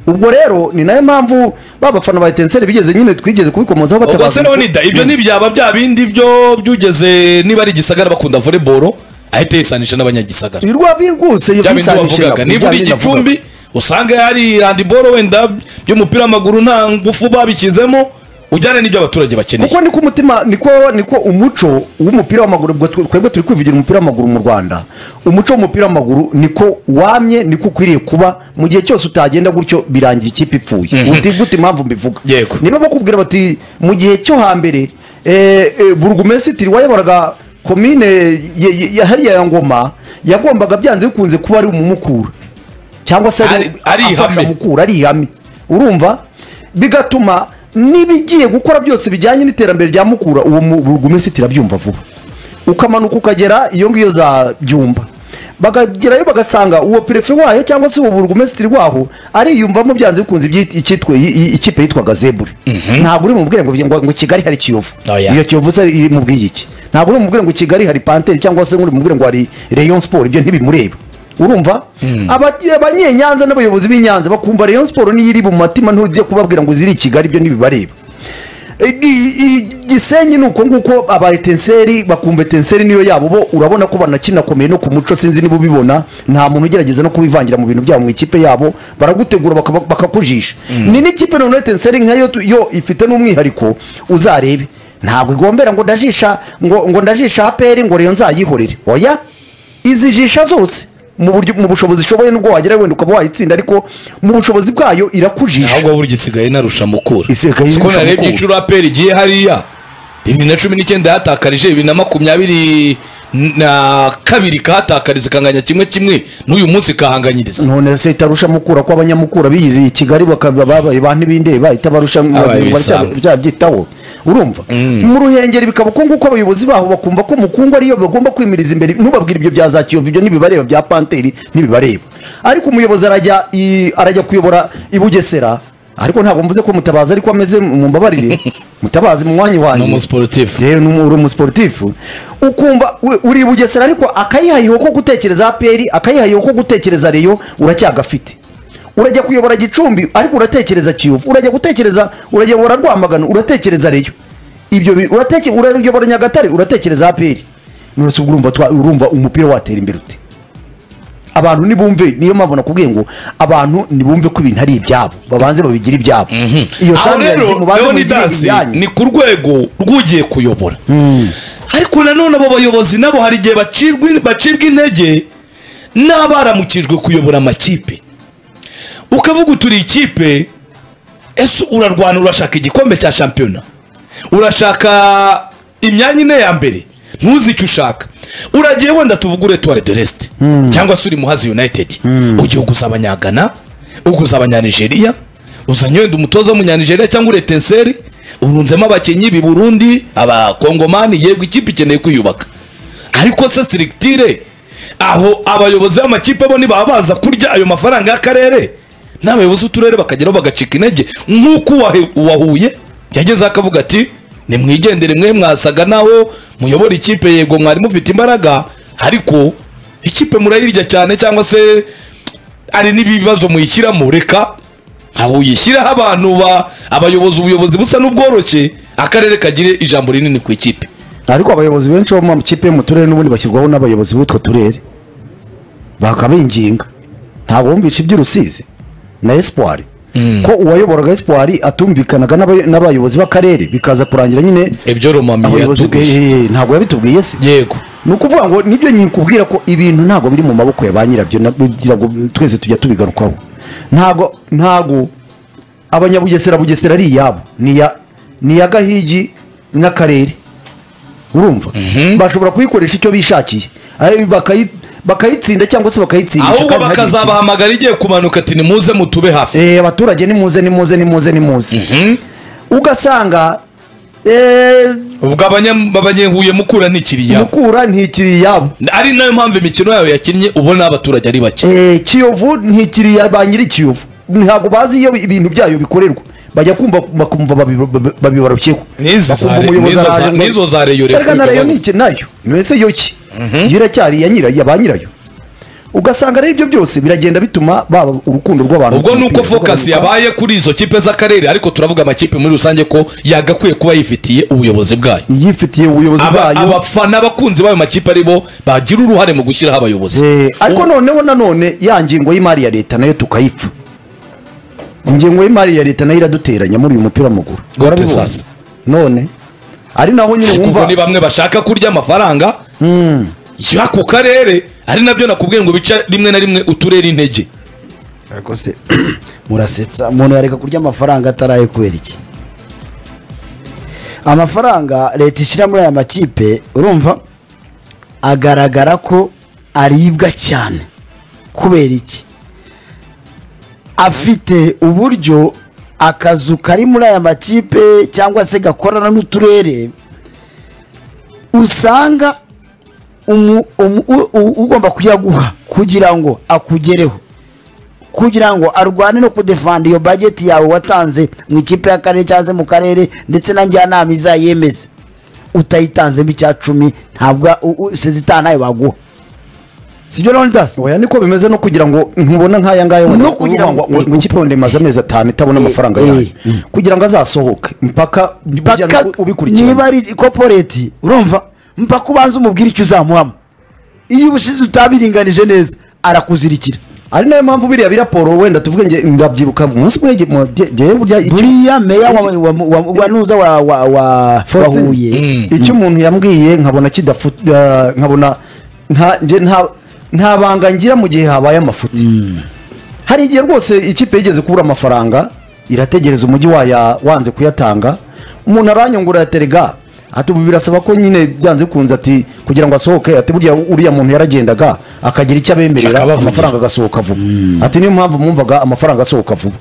ubwo rero ni nayo mpamvu ba bafana ba etenseri bigeze nyine twigeze kubikomozaho ubwo batabaza se leonida ibyo ntibyaba bya bindi byo byugeze niba ari igisagara bakunda voleboro ahita yisanisha n'abanyagisagara birwa birwutse bya bindi yisanishe wavugaga nabo, niba bya uri bindi navugaga. igicumbi usanga hari handiboro wenda by'umupira w'amaguru nta ngufu babishyizemo ujyane n'ibyo abaturage bakeneye kuko niko umutima niko niko umuco w'umupira w'amaguru ubwo twe- twebwe turi kwivugira umupira w'amaguru mu rwanda umuco w'umupira w'amaguru niko wamye niko ukwiriye kuba mu gihe cyose utagenda gutyo birangira ikipe ipfuye uti gute impamvu mbivuga Yego. niba bakubwira bati mu gihe cyo hambere eh, eh, burugumesitiri wayoboraga komine ye- ye- ya hariya ya ngoma yagombaga byanze bikunze kuba ari umumukura cyangwa se Ari- ari ihame. afasha mukura ari ihame urumva bigatuma n'ibigiye gukora byose bijyanye n'iterambere rya mukura uwo mu- burugumesitiri abyumva vuba ukamanuka ukagera iyo ngiyo za byumba bakagerayo bagasanga uwo perefe wayo cyangwa se uwo burugumesitiri waho ariyumvamo byanze bikunze ibyit- icyitwa- i- i- ikipe yitwaga zebure ntabwo uri mubwire ngo ngo ngo kigali hari kiyovu Oya. iyo kiyovu se iri mu bw'iki ntabwo uri mubwire ngo kigali hari panteri cyangwa se uri mubwire ngo hari rayon sport ibyo ntibimureba urumva Aba- abanyenyanza n'abayobozi b'inyanza bakumva rayon sport niyo iri mu matima ntujye kubabwira ngo ziri i kigali ibyo ntibibareba igisenyi ni uko nguko aba etenseri bakumva etenseri niyo yabo bo urabona ko banakinakomeye no ku muco sinzi niba ubibona nta muntu ugerageza no kubivangira mu bintu byabo mu ikipe yabo baragutegura bakaba- bakakujisha ni n'ikipe noneho etenseri nkayo tu- yo ifite n'umwihariko uzarebe ntabwo igombera ngo ndajisha ngo ngo ndajisha aperi ngo rero nzayihorere oya izijisha zose mu buryo mu bushobozi ishoboye nubwo wagera wenda ukaba wayitsinda ariko mu bushobozi bwayo irakujisha ahubwo burya isigaye inarusha mukura Isigaye inarusha Siko narebye mukura. inshuro aperi igiye hariya bibiri na cumi n'icyenda yahatakarije bibiri na makumyabiri na kabiri kahatakariza ikanganya kimwe kimwe n'uyu munsi kahanganyiriza none se itarusha mukura ko abanyamukura biyizi i kigali bakaba babaye ba ntibindeba itabarusha ibisambo. byabyitaho urumva mu ruhengeri bikaba uko nguko abayobozi baho bakumva ko mukungu ariyo bagomba kwimiriza imbere ntubabwire ibyo bya za kiyovu ibyo ntibibareba bya panteri ntibibareba ariko umuyobozi arajya i- arajya kuyobora i bugesera ariko ntabwo mvuze ko mutabazi ariko ameze mu mbabarire mutabazi mu mwanya wanjye Ni umusiporutifu. yewe ni uri umusiporutifu ukumva we- uri i bugesera ariko akayihayeho ko gutekereza aperi akayihayeho ko gutekereza reyo uracyagafite urajya kuyobora gicumbi ariko uratekereza kiyovu urajya gutekereza urayobora rwamagana uratekereza reyo ibyo bi- urateke- urayobora nyagatare uratekereza aperi nonese ubwo urumva twa- urumva umupira watera imbere ute abantu nibumve niyo mpamvu nakubwiye ngo abantu nibumve ko ibintu ari ibyabo babanze babigire ibyabo iyo aho rero sanirayizi mubanze muyigire leonidas ibyanyu ni ku rwego rw'ugiye kuyobora ariko nanone abo bayobozi nabo hari igihe bacibwa in- bacibwa intege n'abaramukijwe kuyobora amakipe ukavuga uturi ikipe ese urarwana urashaka igikombe cya shampiyona urashaka imyanya ine ya mbere ntuzi icyo ushaka uragiye wenda tuvugure tuware de resite cyangwa se uri muhazi united ugiye uguza abanyagana uguza abanyanigeriya uzanye wenda umutoza w'umunyanigeriya cyangwa uretenseri urunzemo abakinnyi b'i burundi abakongomani yego ikipe ikeneye kwiyubaka ariko se sirikitire aho abayobozi b'amakipe bo ntibaba baza kurya ayo mafaranga y'akarere n'abayobozi b'uturere bakageraho bagacika intege nk'uko uwahe- uwahuye yagezeho akavuga ati nimwigendere mwe mwasaga naho muyobora ikipe yego mwari mufite imbaraga ariko ikipe murayirya cyane cyangwa se hari n'ibibazo muyishyiramo reka aho uyishyiraho abantu ba abayobozi ubuyobozi busa n'ubworoshye akarere kagire ijambo rinini ku ikipe ariko abayobozi benshi bo mu makipe yo mu turere n'ubundi bashyirwaho n'abayobozi b'utwo turere bakabinginga ntabwo bumvisha iby'urusizi na espoir ko uwayoboraga espoir atumvikanaga n'abay- n'abayobozi b'akarere bikaza kurangira nyine ibyo romami abayobozi yatubwiye Eh, ntabwo yabitubwiye se yego ni ukuvuga ngo nibyo nyikubwira ko ibintu ntabwo biri mu maboko ya ba nyirabyo na- kugira ngo twese tujya tubigarukaho ntabwo ntabwo abanyabugesera bugesera ari iyabo ni iya ni iya gahigi n'akarere urumva bashobora kuyikoresha icyo bishakiye Ay- bakayi- bakayitsinda cyangwa se bakayitsinisha ahubwo kandi ntagire ikibi. bakazabahamagara igiye kumanuka ati nimuze mutube hafi Eh, abaturage nimuze nimuze nimuze nimuze ugasanga eh, ubwo abanya- abanyehuye mukura ntikiriya mukura ntikiri iyabo ari nayo mpamvu imikino yabo yakinnye ubona abaturage ari bake Eh, kiyovu ntikiriya ba nyiri kiyovu ntabwo bazi iyo ibintu byayo bikorerwa bajya kumva bakumva babi- babi- babibarushyeho N'izi za Bakumva Re- umuyobozi n'izo za- araje ngo- n'izo za Reyo Erega na Repubulika reyo bari- niki nayo mbese yo ki yo iracyari iya nyirayo ya ba nyirayo ugasanga rero ibyo byose biragenda bituma baba urukundo rw'abantu ubwo ku nuko mupira, focus rugabanuka. yabaye kuri izo kipe z'akarere ariko turavuga amakipe muri rusange ko yagakwiye kuba yifitiye ubuyobozi bwayo yifitiye ubuyobozi Aba- bwayo abafana abakunzi b'ayo makipe ari bo bagira uruhare mu gushyiraho abayobozi Eh, ariko noneho nanone ya ngingo y'imari ya leta nayo tukayipfa ingengo y'imari ya leta nayo iraduteranya muri uyu mupira w'amaguru Warabibonye? sasa. none ari naho nyine ariko ubwo wumva ni bamwe bashaka kurya amafaranga ya ku karere ari nabyo nakubwiye ngo bica rimwe na rimwe uturere intege ariko se murasetsa umuntu yareka kurya amafaranga ataraye kubera iki amafaranga leta ishyira muri aya makipe urumva agaragara ko aribwa cyane kubera iki afite uburyo akazu kari muri aya makipe cyangwa se gakorana n'uturere usanga umu- umu- u- u- ugomba kuyaguha kugira ngo akugereho kugira ngo arwane no kudefanda iyo bageti yawe watanze mu ikipe y'akarere cyangwa se mu karere ndetse na njyanama izayemeze utayitanzemo icya cumi ntabwo u- u- sezitani nayo baguha sibyo leonidas oya niko bimeze no kugira ngo ntubona nk'aya ngaya wenda No kugira uvuga ngo- ngo ikipe wenda imaze amezi atanu itabona amafaranga eh, yayo eh. kugira ngo azasohoke mpaka mpaka ujyana- niba ubikurikirana ari koporeti urumva mpaka ubanza umubwire icyo uzamuhamo iyo ubushize utabiringanije neza arakuzirikira ari nayo mpamvu biriya biraporo wenda tuvuge nge ndabyibuka umunsi umwe nge- mu- nge- ngewe burya icyo- buriya meya wa- wa- wa- wa nuza wa wa- wa wa Faustin, Huye icyo umuntu yambwiye nkabona kidafu eh, nkabona nta- nge- nta- nta banga ngira mu gihe habaye amafuti hari igihe rwose ikipe yigeze kubura amafaranga irategereza umujyi waya wanze kuyatanga umuntu aranyungurira terega ati ubu birasaba ko nyine byanze bikunze ati kugira ngo asohoke ati burya uriya muntu yaragendaga akagira icyo abemerera Akabavugisha. amafaranga agasohoka vuba ati niyo mpamvu mwumvaga amafaranga asohoka vuba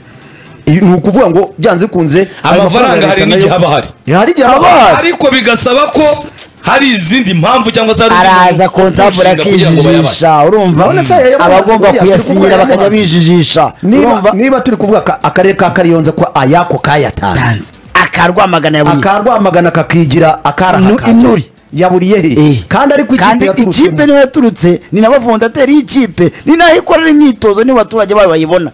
Ibi ni ukuvuga ngo byanze bikunze ayo Amafaranga ya hari leta nayo- n'igihe aba ahari. hari igihe aba ahari ariko bigasaba ko hari izindi mpamvu cyangwa se hari undi araza muntu kontabure urushinga kugira ngo bayabahe. akijijisha urumva None se yamaze abagomba buriya, turi kuyasinyira gukora bakajya yamaze. bijijisha niba urumva niba turi kuvuga ka- akarere ka kariyonza ko ayako kayatanze akarwamagana ya buri akarwamagana kakigira Nu- akarahaka inuri. yaburiye he Eh. kandi ariko ikipe kandi ikipe yaturutsemo niyo yaturutse ni na bafondateri y'ikipe ni naho ikorera imyitozo niba abaturage bayo bayibona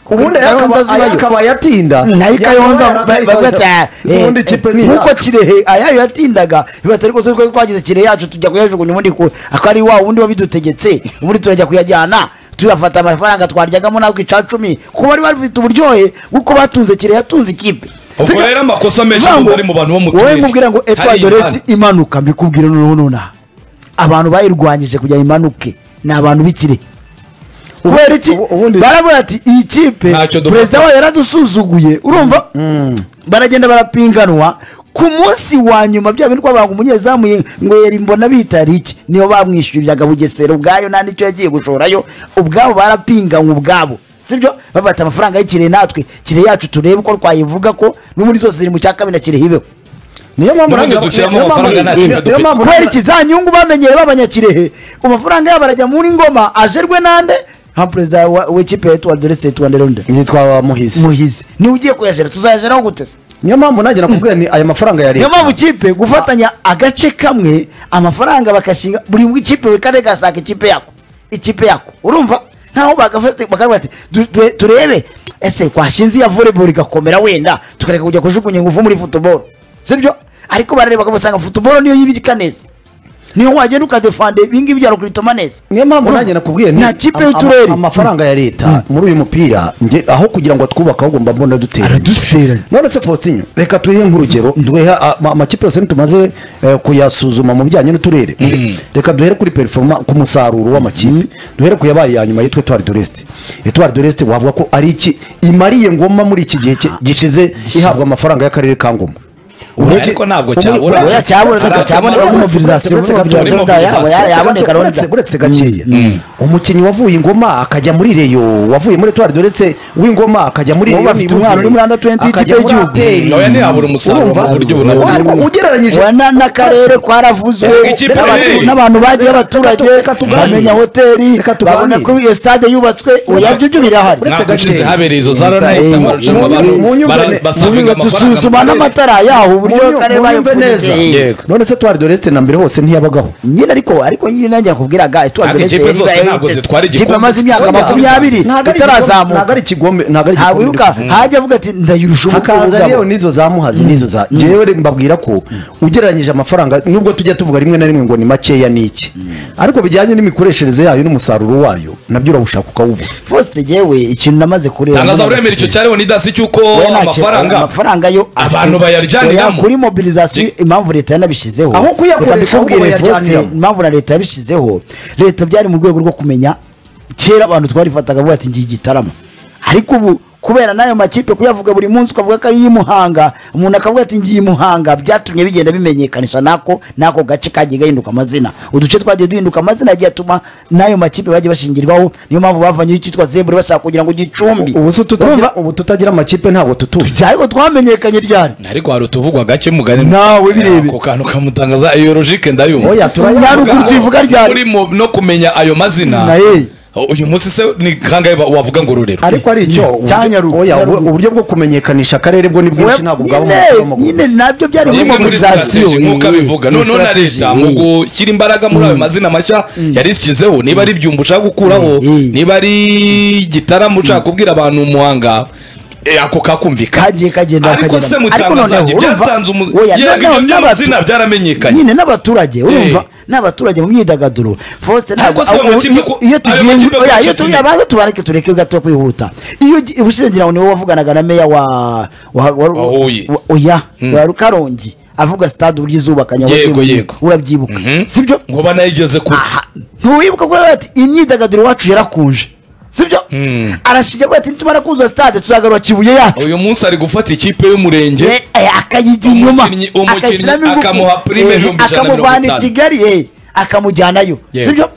ubundi Kayonza akaba- zibayo. akabaye atinda nayo kayonza Yakabaye bagata ubundi ikipe ni nkuko yacu. kirehe ayayo yatindaga bibatari ko twe twagize kire yacu tujya kuyajugunya ubundi ku akari wa wundi wabidutegetse ubundi turajya kuyajyana tuyafata amafaranga twaryagamo natwe ica cumi kuko bari bafite uburyohe bw'uko batunze kire yatunze ikipe Ubwo Sika- rero amakosa menshi Vango, ntabwo ari mu bantu bo mu wowe turere. nkubwira ngo etwa Hari doresi impande. imanuka mbikubwire noneho nonaha abantu bayirwanyije kugira imanuke ni abantu b'ikire kubera iki ubu- ubundi- baravuga ati iyi kipe Ntacyo dufata. perezida wayo yaradusuzuguye urumva baragenda barapinganwa ku munsi wa nyuma bya bindi twabanga umunyezamu ye- ngo yari mbona bitari iki niyo bamwishyuriraga bugesera ubwayo nta n'icyo yagiye gushorayo ubwabo barapinganywe ubwabo sibyo babata amafaranga y'ikire natwe kire yacu turebe uko twayivuga ko no muri zose ziri mu cya kabiri na kire hibeho niyo mpamvu Murange naga- dushyiramo niyo mpamvu- amafaranga nta niyo- kintu niyo dufite. mpamvu- kubera iki za nyungu bamenyereye b'abanyakirehe amafaranga yabo arajya muri ngoma ajerwe nande nka perezida wa- w'ikipe ya tuwa dorese tuwa nderonde nitwa muhizi muhizi niwe ugiye kuyajera tuzayajeraho gute se niyo mpamvu nanjye nakubwira ni aya mafaranga ya niyo leta mpamvu ikipe gufatanya agace kamwe amafaranga bagashinga buri mu ikipe buri karere gashaka ikipe yako ikipe yako urumva ntaho bagafata bakavuga ati "Du- du- turebe ese twashinze iya volleyball igakomera wenda tukareka kujya kujugunya ingufu muri football sibyo ariko barareba ugasanga football niyo yibika neza niyo wagenda ukadefande ibingibi bya rukritoma neza niyo mpamvu Urumva? nanjye nakubwiye ni nta kipe ama- y'uturere amafaranga ya leta muri uyu mupira nge- aho kugira ngo atwubake ahubwo mbona dutera araduseranye none se faustin reka tuyihe nk'urugero duhe amakipe yose ntitumaze eh, kuyasuzuma mu bijyanye n'uturere reka duhere kuri perforoma ku musaruro w'amakipe duhere ku yabaye ya nyuma yitwa etwari doreste etwari doreste wavuga ko ari iki imariye ngoma muri iki gihe cye- gishize ihabwa amafaranga y'akarere ka ngoma Uretse- Ariko ntabwo muri- cyabura. uretse- oya cyabona Uretse- cyabona uretse- mobilisation uretse- uretse- mobilisation uretse- yaba uretse- yaboneka uretse ronda uretse gakeya umukinnyi wavuye ingoma akajya muri reyo wavuye muri etwari doretse w'ingoma akajya muri Wowe reyo bafite umwana uri muri under 20 akajya y'ikipe muri y'igihugu. APR. nawe ntiyabura umusaruro Urumva? mu buryo bunabwo Ariko ugereranyije wana n'akarere kwaravuzwe Reka ikipe n'abatu- irebe. n'abantu bagiye Reka- abaturage reka- reka tuganire. bamenya hoteli Reka tuganire. babona ko iyo stade yubatswe oya byo byo birahari Uretse ntabwo ushize gakeya. habereye izo zara n'ahita amarushanwa abantu Mu nyumva- bara- basabiga Tubiga amafaranga dusuzuma n'amatara yaho uburyo Munyu- karere munyumve neza bayipfundikiye Yego. none se twari doreste na mbere hose ntiyabagaho nyine ariko ariko nyine nanjye nakubwiraga etwari Ariko ikipe zose ntabwo zitwara igikombe. amaze imyaka Burya- makumyabiri Ntabwo ari igikombe- ntabwo itarazamuka ari ikikombe ntabwo ari igikombe ntawibuka dufite. hajya avuga ati ndayirusha hakaza ubugabo." rero n'izo za muhazi n'izo za njyewe rero mbabwira ko ugereranyije amafaranga nubwo tujya tuvuga rimwe na rimwe ngo ni makeya ni iki ariko bijyanye n'imikoreshereze yayo n'umusaruro wayo nabyo urawushaka ukawubura fosite yewe ikintu namaze kureba tangaza uremera icyo cyareho nidasi cy'uko Oya, nta kintu. amafaranga amafaranga yo Abantu afite. bayaryaniramo. Oya, kuri mobilizasiyo impamvu leta yanabishyizeho Aho Reka kuyakoresha mbikubwire, ahubwo bayaryaniramo. Faustin, impamvu na leta yabishyizeho leta byari mu rwego rwo kumenya kera abantu twarifataga avuga ati ngiye igitaramo ariko ubu kubera n'ayo makipe kuyavuga buri munsi ukavuga ko ari iy'i Muhanga umuntu akavuga ati ngiye i Muhanga byatumye bigenda bimenyekanisha n'ako n'ako gace kagiye gahinduka amazina uduce twagiye duhinduka amazina yagiye atuma n'ayo makipe bagiye bashingirwaho niyo mpamvu bavanyeho icyitwa zebure bashaka kugira ngo gicumbi ubu se tutagira ubu tutagira amakipe ntabwo tutuzi cyari ko twamenyekanye ryari ariko hari utuvugwa gake mugari Nawe birebe. ako kantu kamutangaza iyo logike ndayumva oya turayabura Nyaruguru tuyivuga ryari? Muri mu- no kumenya ayo mazina Naye. uyu munsi se ni kangahe ba- wavuga ngo rurero ariko ari icyo Cya Nyaruguru. oya ubu- uburyo bwo kumenyekanisha akarere bwo ni bwinshi ntabwo bwaba mu mupira nyine w'amaguru nyine gusa. nabyo byari muri Nimwe muri mobilizasiyo strategy nk'uko abivuga noneho na leta mu mugu gushyira imbaraga muri ayo mazina mashya yarishyizeho niba ari ibyumba ushaka gukuraho Mm. niba ari igitaramo ushaka kubwira abantu umuhanga eh, ako kakumvikana kagiye kagenda ariko kagenda. se mutangazaje noneho, urumva, byatanze umu- oya, yego na- ibyo na- by'amazina n'abatu- byaramenyekanye nyine n'abaturage urumva Eh. n'abaturage mu myidagaduro Faustin, Ariko ntabwo- se ayo aho- makipe iyo- ko- iyo ayo tugiye makipe ngo- oya, ko iyo inshuti tugiye ni- abanza tubareke tureke gato kwihuta iyo ugi- ubushize ngira ngo niwe wavuganaga na meya wa wa- wa- Wa Huye. wa- oya wa Karongi avuga stade uburyo izubakanye Yego, abazimurira. yego. urabyibuka sibyo ngo banayigeze kure aha ntiwibuka ko ati imyidagaduro iwacu yarakuje sibyo arashinja avuga ati nitumara kuzuza stade tuzagarura kibuye yacu uyu munsi ari gufata ikipe y'umurenge Eh, eh, akayijya inyuma Umukinnyi- umukinnyi agashyiramo ingufu. akamuha prime Eh, ibihumbi ijana na mirongo akamuvana i itanu. kigali eh, akamujyanayo Yego. sibyo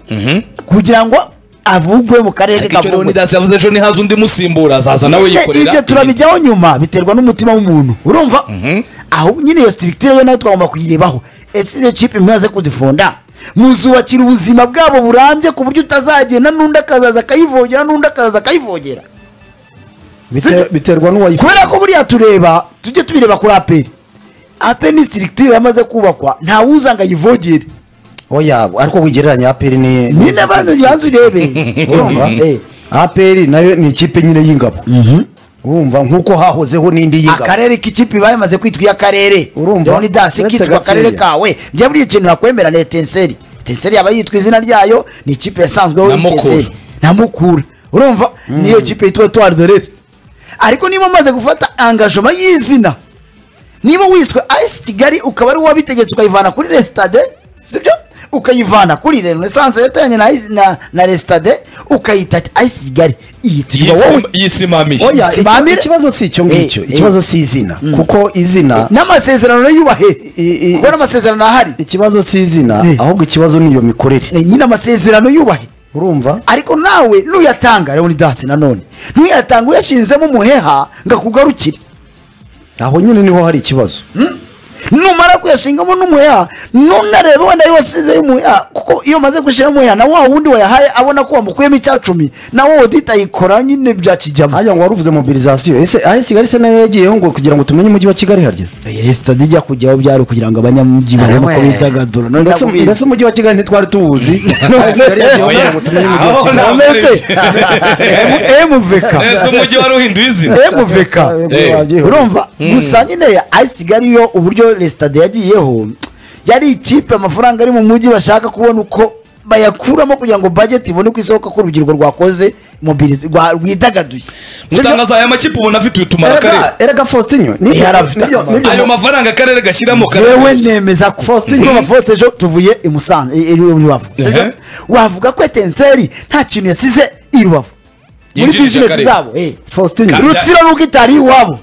kugira ngo avugwe mu karere ariko icyo k'akagugwe leonidas yavuze ejo ntihaze undi musimbura azaza nawe Nyine yikorera ibyo turabijyaho nyuma biterwa n'umutima w'umuntu urumva aho nyine iyo sitirikitire yo nayo twagomba kuyirebaho ese izo kipe imaze kuzifonda muzubakira ubuzima bwabo burambye ku buryo utazagenda n'undi akazaza akayivogera n'undi akazaza akayivogera Bite- biterwa n'uwayifuza kubera ko buriya tureba tujye tubireba kuri aperi aperi ni sitirikitire yamaze kubakwa nta ngo ayivogere oya ariko wigereranya aperi ni nyine abanza yanze urebe urumva Eh. aperi nayo ni ikipe nyine y'ingabo urumva nk'uko hahozeho n'indi y'ingabo akarere k'ikipe iba yamaze kwitwa iy'akarere Urumva? urumva dasi Uretse kitwa akarere gakeya. kawe njye buriya ikintu nakwemera ni etenseri etenseri yaba yitwa izina ryayo ni ikipe yasanzweho Na Mukura. Etenseri. na mukura urumva niyo kipe yitwa tuwari de resite ariko niba umaze gufata angajoma y'izina niba wiswe ayisi kigali ukaba ari uwabitegetse ukayivana kuri resitade sibyo ukayivana kuri renesanse yateranye na, Ice- na, na resitade ukayita ayisi kigali iyitirwa wowe Yisima- yisimamisha Oya. Oya, icyo- Simamire. ikibazo si icyo ngicyo Eh, eh. ikibazo si izina kuko izina n'amasezerano yubahwe i- i- kuko n'amasezerano ahari ikibazo si izina Eh. ahubwo ikibazo ni iyo mikorere Eh, nyine amasezerano yubahwe urumva ariko nawe nuyatanga leonidasi nanone nuyatanga uyashinzemo umuheha ngo akugarukire aho nyine niho hari ikibazo numara kuyashingamo n'umuheha nunarebe wenda iyo wasize y'umuheha kuko iyo umaze gushyiramo umuheha na wa wundi wayahaye abona ko wamukuyemo icya cumi nawe odita yikora nyine bya kijyamo hajya ngo wari uvuze mobilizasiyo ese aho kigali se nayo yagiyeho ngo kugira ngo tumenye umujyi wa kigali harya resitade ijya kujyaho byari ukugira ngo abanyamujyi babone uko bidagadura none mbese ndakubizi. mbese umujyi wa kigali ntitwari tuwuzi Aho Kigali yagiyeho kugira ngo tumenye umujyi wa Aho kigali nta- Ameze. Em- MVK ese umujyi wari uhinduye izina MVK Eh, urumva gusa nyine ayisigari yo uburyo resitade yagiyeho yari ikipe amafaranga ari mu mujyi bashaka kubona uko bayakuramo kugira ngo bajeti ibone uko isohoka ko urubyiruko rwakoze mobilize rwa- rwidagaduye mutangaza aya makipe ubona afite utumara akarere Erega- erega faustinyo nibyo Yari afite nibyo- akamaro. nibyo- ayo mafaranga akarere gashyiramo yewe kararembye. nemeza ko Urumva Faustin ejo tuvuye i Musanze i- i Rubavu sibyo? Ehe. wavuga ko etenseri nta kintu yasize i Rubavu muri Yinjirije bizinesi akarere. zabo eh. faustinyo rutsiro n'ubwo itari iwabo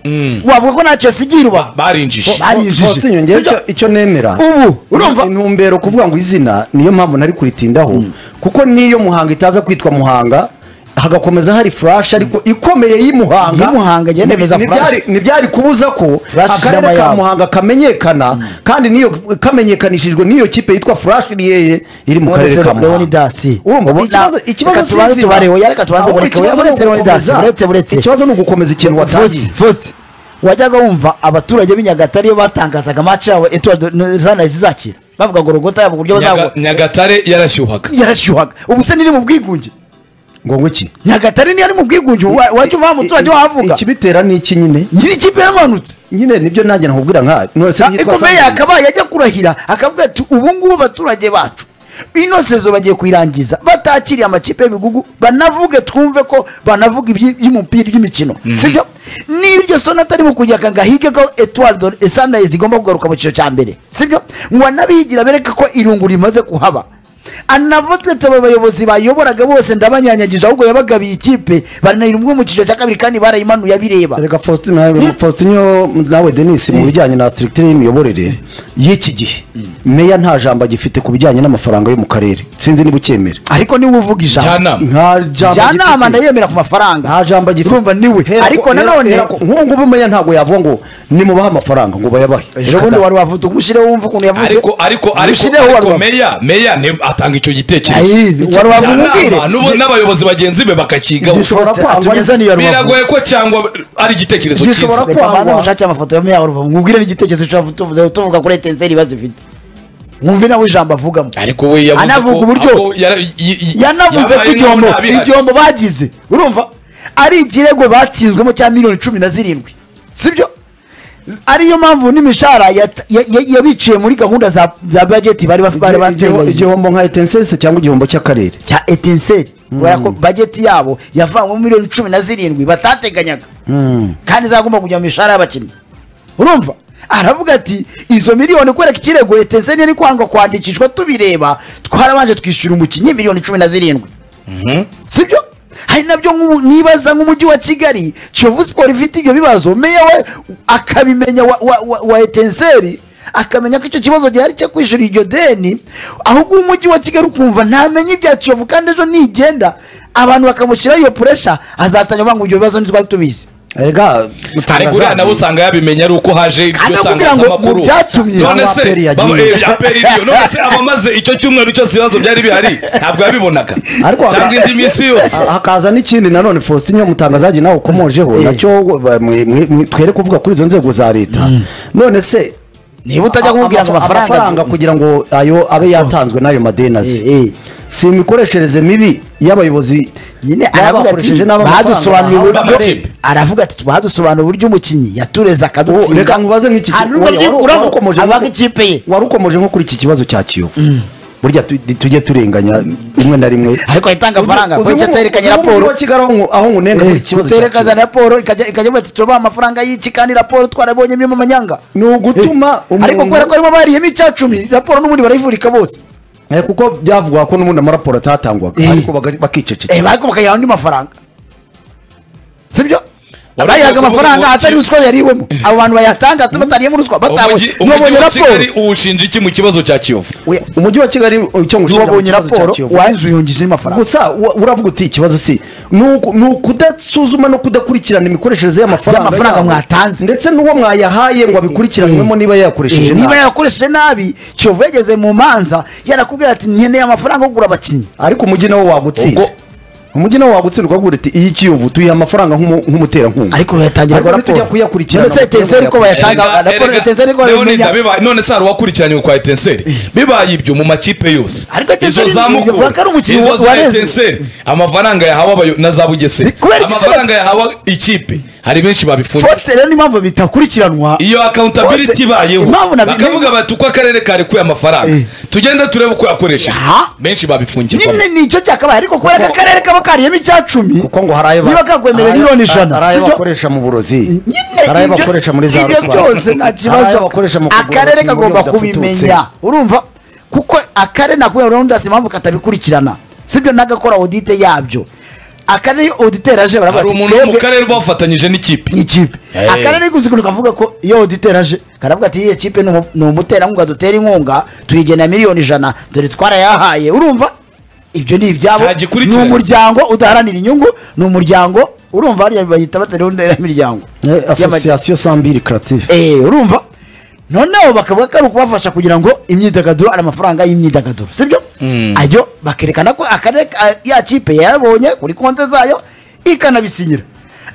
wavuga ko ntacyo yasigiye i Rubavu barinjije barinjije faustinyo ngewe Sibyo? icyo- icyo nemera ubu urumva intumbero kuvuga ngo izina niyo mpamvu nari kuritindaho kuko niyo muhanga itaza kwitwa muhanga hagakomeza hari furashi ariko ikomeye y'imuhanga Y'imuhanga, njye nemeza Ntibyari- furashi. ntibyari kubuza ko Furashi akarere ishyiramo ka ayabo. muhanga kamenyekana kandi niyo kamenyekanishijwe n'iyo kipe yitwa furashi riyeye iri mu karere ka muhanga leonidasi Urumva, ikibazo- ikibazo si tubanze izina. tubarebe yareka tubanze Ahubwo bureke ikibazo ni buretse leonidasi ugukomeza- buretse buretse ikibazo ni ugukomeza ikintu watangiye Faustin, Faustin, wajyaga wumva abaturage b'i nyagatare iyo batangazaga match yabo etuwardo zanayi zizakira bavuga ngo rogota yabo uburyo Nyaga- bazagwa nyagatare yarashyuhaka yarashyuhaga ubu se niri mu bwigunge ngo ngwiki nyagatare niyo ari mu bwigunge wa- wajya uva umuturage wahavuga ikibitera ni iki nyine nyiri ikipe yaramanutse nyine nibyo nanjye nakubwira nka nonese ariko meya akabaye ajya kurahira akavuga ati ubu ngubu abaturage bacu ino sezo bagiye kuyirangiza batakiriye amakipe y'ibigugu banavuge twumve ko banavuga iby- iby'umupira iby'imikino sibyo niba iryo sona atarimo kujya aka ngo ahige ko etuwardo sandayizi igomba kugaruka mu cyiciro cya mbere sibyo ngo anabigira bereke ko irungu rimaze kuhaba anavutse abayobozi bayoboraga bose ndabanyanyagije ahubwo yabagabiye ikipe baranayira umwe mu cyiciro cya kabiri kandi barayimanuye abireba reka faustin nawe faustin yo nawe denise mu bijyanye na sitirikitire y'imiyoborere y'iki gihe meya nta jambo agifite ku bijyanye n'amafaranga yo mu karere sinzi niba ukemera ariko niba uvuga ijambo njyanama nta njyanama agifite ndayemera ku mafaranga nta jambo agifite urumva niwe Hera- ariko hera- nanone hera ko- nk'ubu ngubu meya ntabwo yavuga ngo nimubahe amafaranga ngo bayabahe ejo bundi wari wavuze ubwo ushyireho wumva ukuntu yavuze ariko ariko ariko ushyireho wari ariko wavuze meya meya ni- atanga icyo gitekerezo Ayi, wari wavuze umubwire Njyanama n'ubu- n'abayobozi bagenzi be bakakigaho gishobora Faustin kwangwa atugezaniye rubavu biragoye ko cyangwa ari igitekerezo Gishobora cyiza reka banze kwangwa. mushake amafoto ya meya wa rubavu mwubwire n'igitekerezo ushobora tuvuze tuvuga kuri etenseri ibibazo ifite mwumve nawe ijambo avugamo ariko we yavuze anavuga ko- uburyo ako yara- y- y- yanavuze ko yabaye igihombo n'ubu ntabihari. igihombo bagize urumva ari ikirego batsinzwemo cya miliyoni cumi na zirindwi sibyo ariyo mpamvu n'imishahara yat- ya- ya- yabiciye muri gahunda za za bajeti bari baf- bari Igihombo- bateganyije igihombo nka etensense cyangwa igihombo cy'akarere cya etenseri kubera ko bajeti yabo yavanywemo miliyoni cumi na zirindwi batateganyaga kandi zagomba kujya mu mishahara y'abakinnyi urumva aravuga ati izo miliyoni kubera ko ikirego etenseri yari kwanga kwandikishwa tubireba twarabanje twishyura umukinnyi miliyoni cumi na zirindwi sibyo hari nabyo nk'ubu nibaza nk'umujyi wa kigali kiyovu siporo ifite ibyo bibazo meya we akabimenya wa, wa, wa, wa etenseri akamenya ko icyo kibazo gihari cyo kwishyura iryo deni ahubwo umujyi wa kigali ukumva ntamenye ibya kiyovu kandi ejo nigenda abantu bakamushyiraho iyo puresha azatanya avuga ngo ibyo bibazo ntitwari tubizi rega ariko uriya nawe usanga yabimenya ari uko haje iryo Kandi kugira ngo tangazamakuru mu byatumye- none se Aperi yagiye. baba- eh, aperi iriyo none se abamaze icyo cyumweru cyose ibibazo byari bihari ntabwo yabibonaga Ariko haka- cyangwa indi minsi yose Ah, hakaza n'ikindi nanone faustin yo mutangazajye nawe ukomojeho nacyo ba- mwe- mwe- mwe- twere kuvuga kuri izo nzego za leta none se niba utajya kumubwira ngo amafaranga kugira ngo ayo abe yatanzwe n'ayo madeni azi Eh, eh. si imikoreshereze mibi y'abayobozi nyine baba aravuga ati bakoresheje n'aba badusobanuriye mafaranga bahawe uburyo n'amakipe." aravuga ati badusobanuriye uburyo umukinnyi yatureze Ubu, akadutsinda reka nkubaze nk'iki ki- Hanyuma wari- wari- uramu- warukomoje abaga nko- ikipe ye wari ukomeje nko kuri iki kibazo cya kiyovu burya tu- tujye turenganya rimwe na rimwe ariko ahitanga amafaranga Uzi- kuko uzi icyo nko- aterekanye uzi nko mu mujyi raporo wa kigali aho nku- aho nkunenga muri iki kibazo cya uterekeza Kiyovu. raporo ikajya ikajya bavuga ati tubaha amafaranga y'iki kandi raporo twarabonyemo amanyanga ni ugutuma ariko kubera ko harimo abariyemo icya cumi raporo n'ubundi barayivurika bose Eh, kuko byavugwa ko n'ubundi amaraporo atatangwaga Eh. ariko baga- bakicecekera Eh, ariko bakayiha andi mafaranga sibyo Wari bayihaga ugiye kuvuga amafaranga ngo- atari ruswa yariwemo abo bantu bayatanga ati batariyemo ruswa umujyi batabonye umujyi ntibabonye wa raporo kigali uwushinja iki mu kibazo cya kiyovu Oya, umujyi wa kigali uh, icyo ngushinja mu ntiwabonye kibazo cya raporo Kiyovu. wahinze uyungijeho amafaranga gusa wa- uravuga uti ikibazo si ni uku- ni ukudasuzuma no kudakurikirana imikoreshereze y'amafaranga Y'amafaranga yabo. mwatanze. ndetse n'uwo mwayahaye ngo abikurikiranwemo niba yayakoresheje Eh, niba nabi. yarakoresheje nabi kiyovu yageze mu manza yarakubwira ati nkeneye amafaranga yo kugura abakinnyi ariko umujyi nawo wagutsinda Ubwo- umujyi nawo wagutsinda ukavuga uti iyi kiyovu tuyiha amafaranga nk'umu- nk'umuterankunga ariko yatangira Ariko ntitujya kuyakurikirana ndetse mu buryo etenseri ko bayatanga Erega- raporo erega, etenseri ko Leonida, bayimenya bibaye- none se hari uwakurikiranye kwa etenseri bibaye ibyo mu makipe yose Ariko Etincelle izo za ni- Mukura, bavuga ko ari umukinnyi izo wa- za warezwe. etenseri amafaranga yahawe abayo na za bugesera Kubera iki se- amafaranga yahawe ikipe hari benshi babifungiye Foster rero niyo mpamvu bitakurikiranwa iyo Foster- akawuntabiliti ibayeho impamvu nabimenye- bakavuga bati uko akarere karekuye amafaranga Eh. tugende turebe uko yakoresheje Aha. benshi babifungirwa nyine nicyo cyakabaye ariko kubera ko Kuko- akarere kaba kariyemo icya cumi kuko ngo hari ayo ba- niba kagwemerewe hari- miliyoni ijana hari ayo sibyo? bakoresha mu burozi nyine hari ayo ibyo- bakoresha muri za ibyo ruswa byose nta hari ayo kibazo bakoresha mu kugura akarere abakinnyi kagomba buryo budafututse. kubimenya urumva kuko akarere nakubwira rero ndazi impamvu katabikurikirana sibyo n'agakora audite yabyo akarere iyo auditeur aje baravuga hari ati umuntu wo mu "Twebwe- karere uba wafatanyije n'ikipe nk'ikipe akarere ari kuzigura kavuga ko iyo auditeur aje karavuga ati iyi kipe ni umu- ni umuterankunga dutera inkunga tuyigenera miliyoni ijana dore twarayahaye urumva ibyo ni ibyabo ni Ntagikurikirana. umuryango udaharanira inyungu ni umuryango urumva hariya bayita batariho imiryango Eh, Y'amajyambere. association sambiri creative Eh, urumva noneho bakavuga ko ari ukubafasha kugira ngo imyidagaduro ari amafaranga y'imyidagaduro sibyo ayo bakerekana ko akarere ka- ya kipe yayabonye kuri konte zayo ikanabisinyira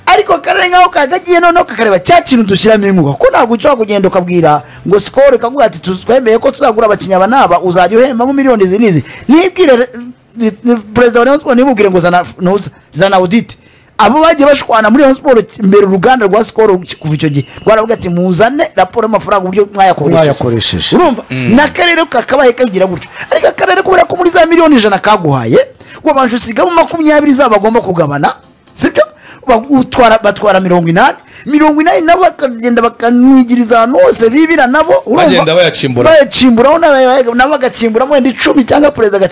ariko akarere nkaho kagagiye noneho kakareba cya kintu dushyiramo inkunga ko ntabwo ushobora kugenda ukabwira ngo sikoro ikavuga ati "Tu- twemeye ko tuzagura abakinnyi aba n'aba uzajya uhembamo miliyoni izi n'izi nibwire re- ni- ni- perezida wa rayon Sports ntimubwire ngo zana ntuza, zana audite abo bagiye bashwana muri Rayon Sports imbere uruganda rwa Skol kuva icyo gihe rwaravuga ati muzane raporo y'amafaranga uburyo Mwayakoresheje. urumva n'akarere kakabaye kagira gutyo ariko akarere kubera ko muri za miliyoni ijana kaguhaye wabanje usigamo makumyabiri zabo bagomba kugabana sibyo Ba- utwara- batwara mirongo inani mirongo inani nabo bakagenda bakanwigiriza ahantu hose bibira nabo urumva Bagenda bayacimbura. bayacimburaho nabo nabo bagacyimburamo wenda icumi cyangwa perezida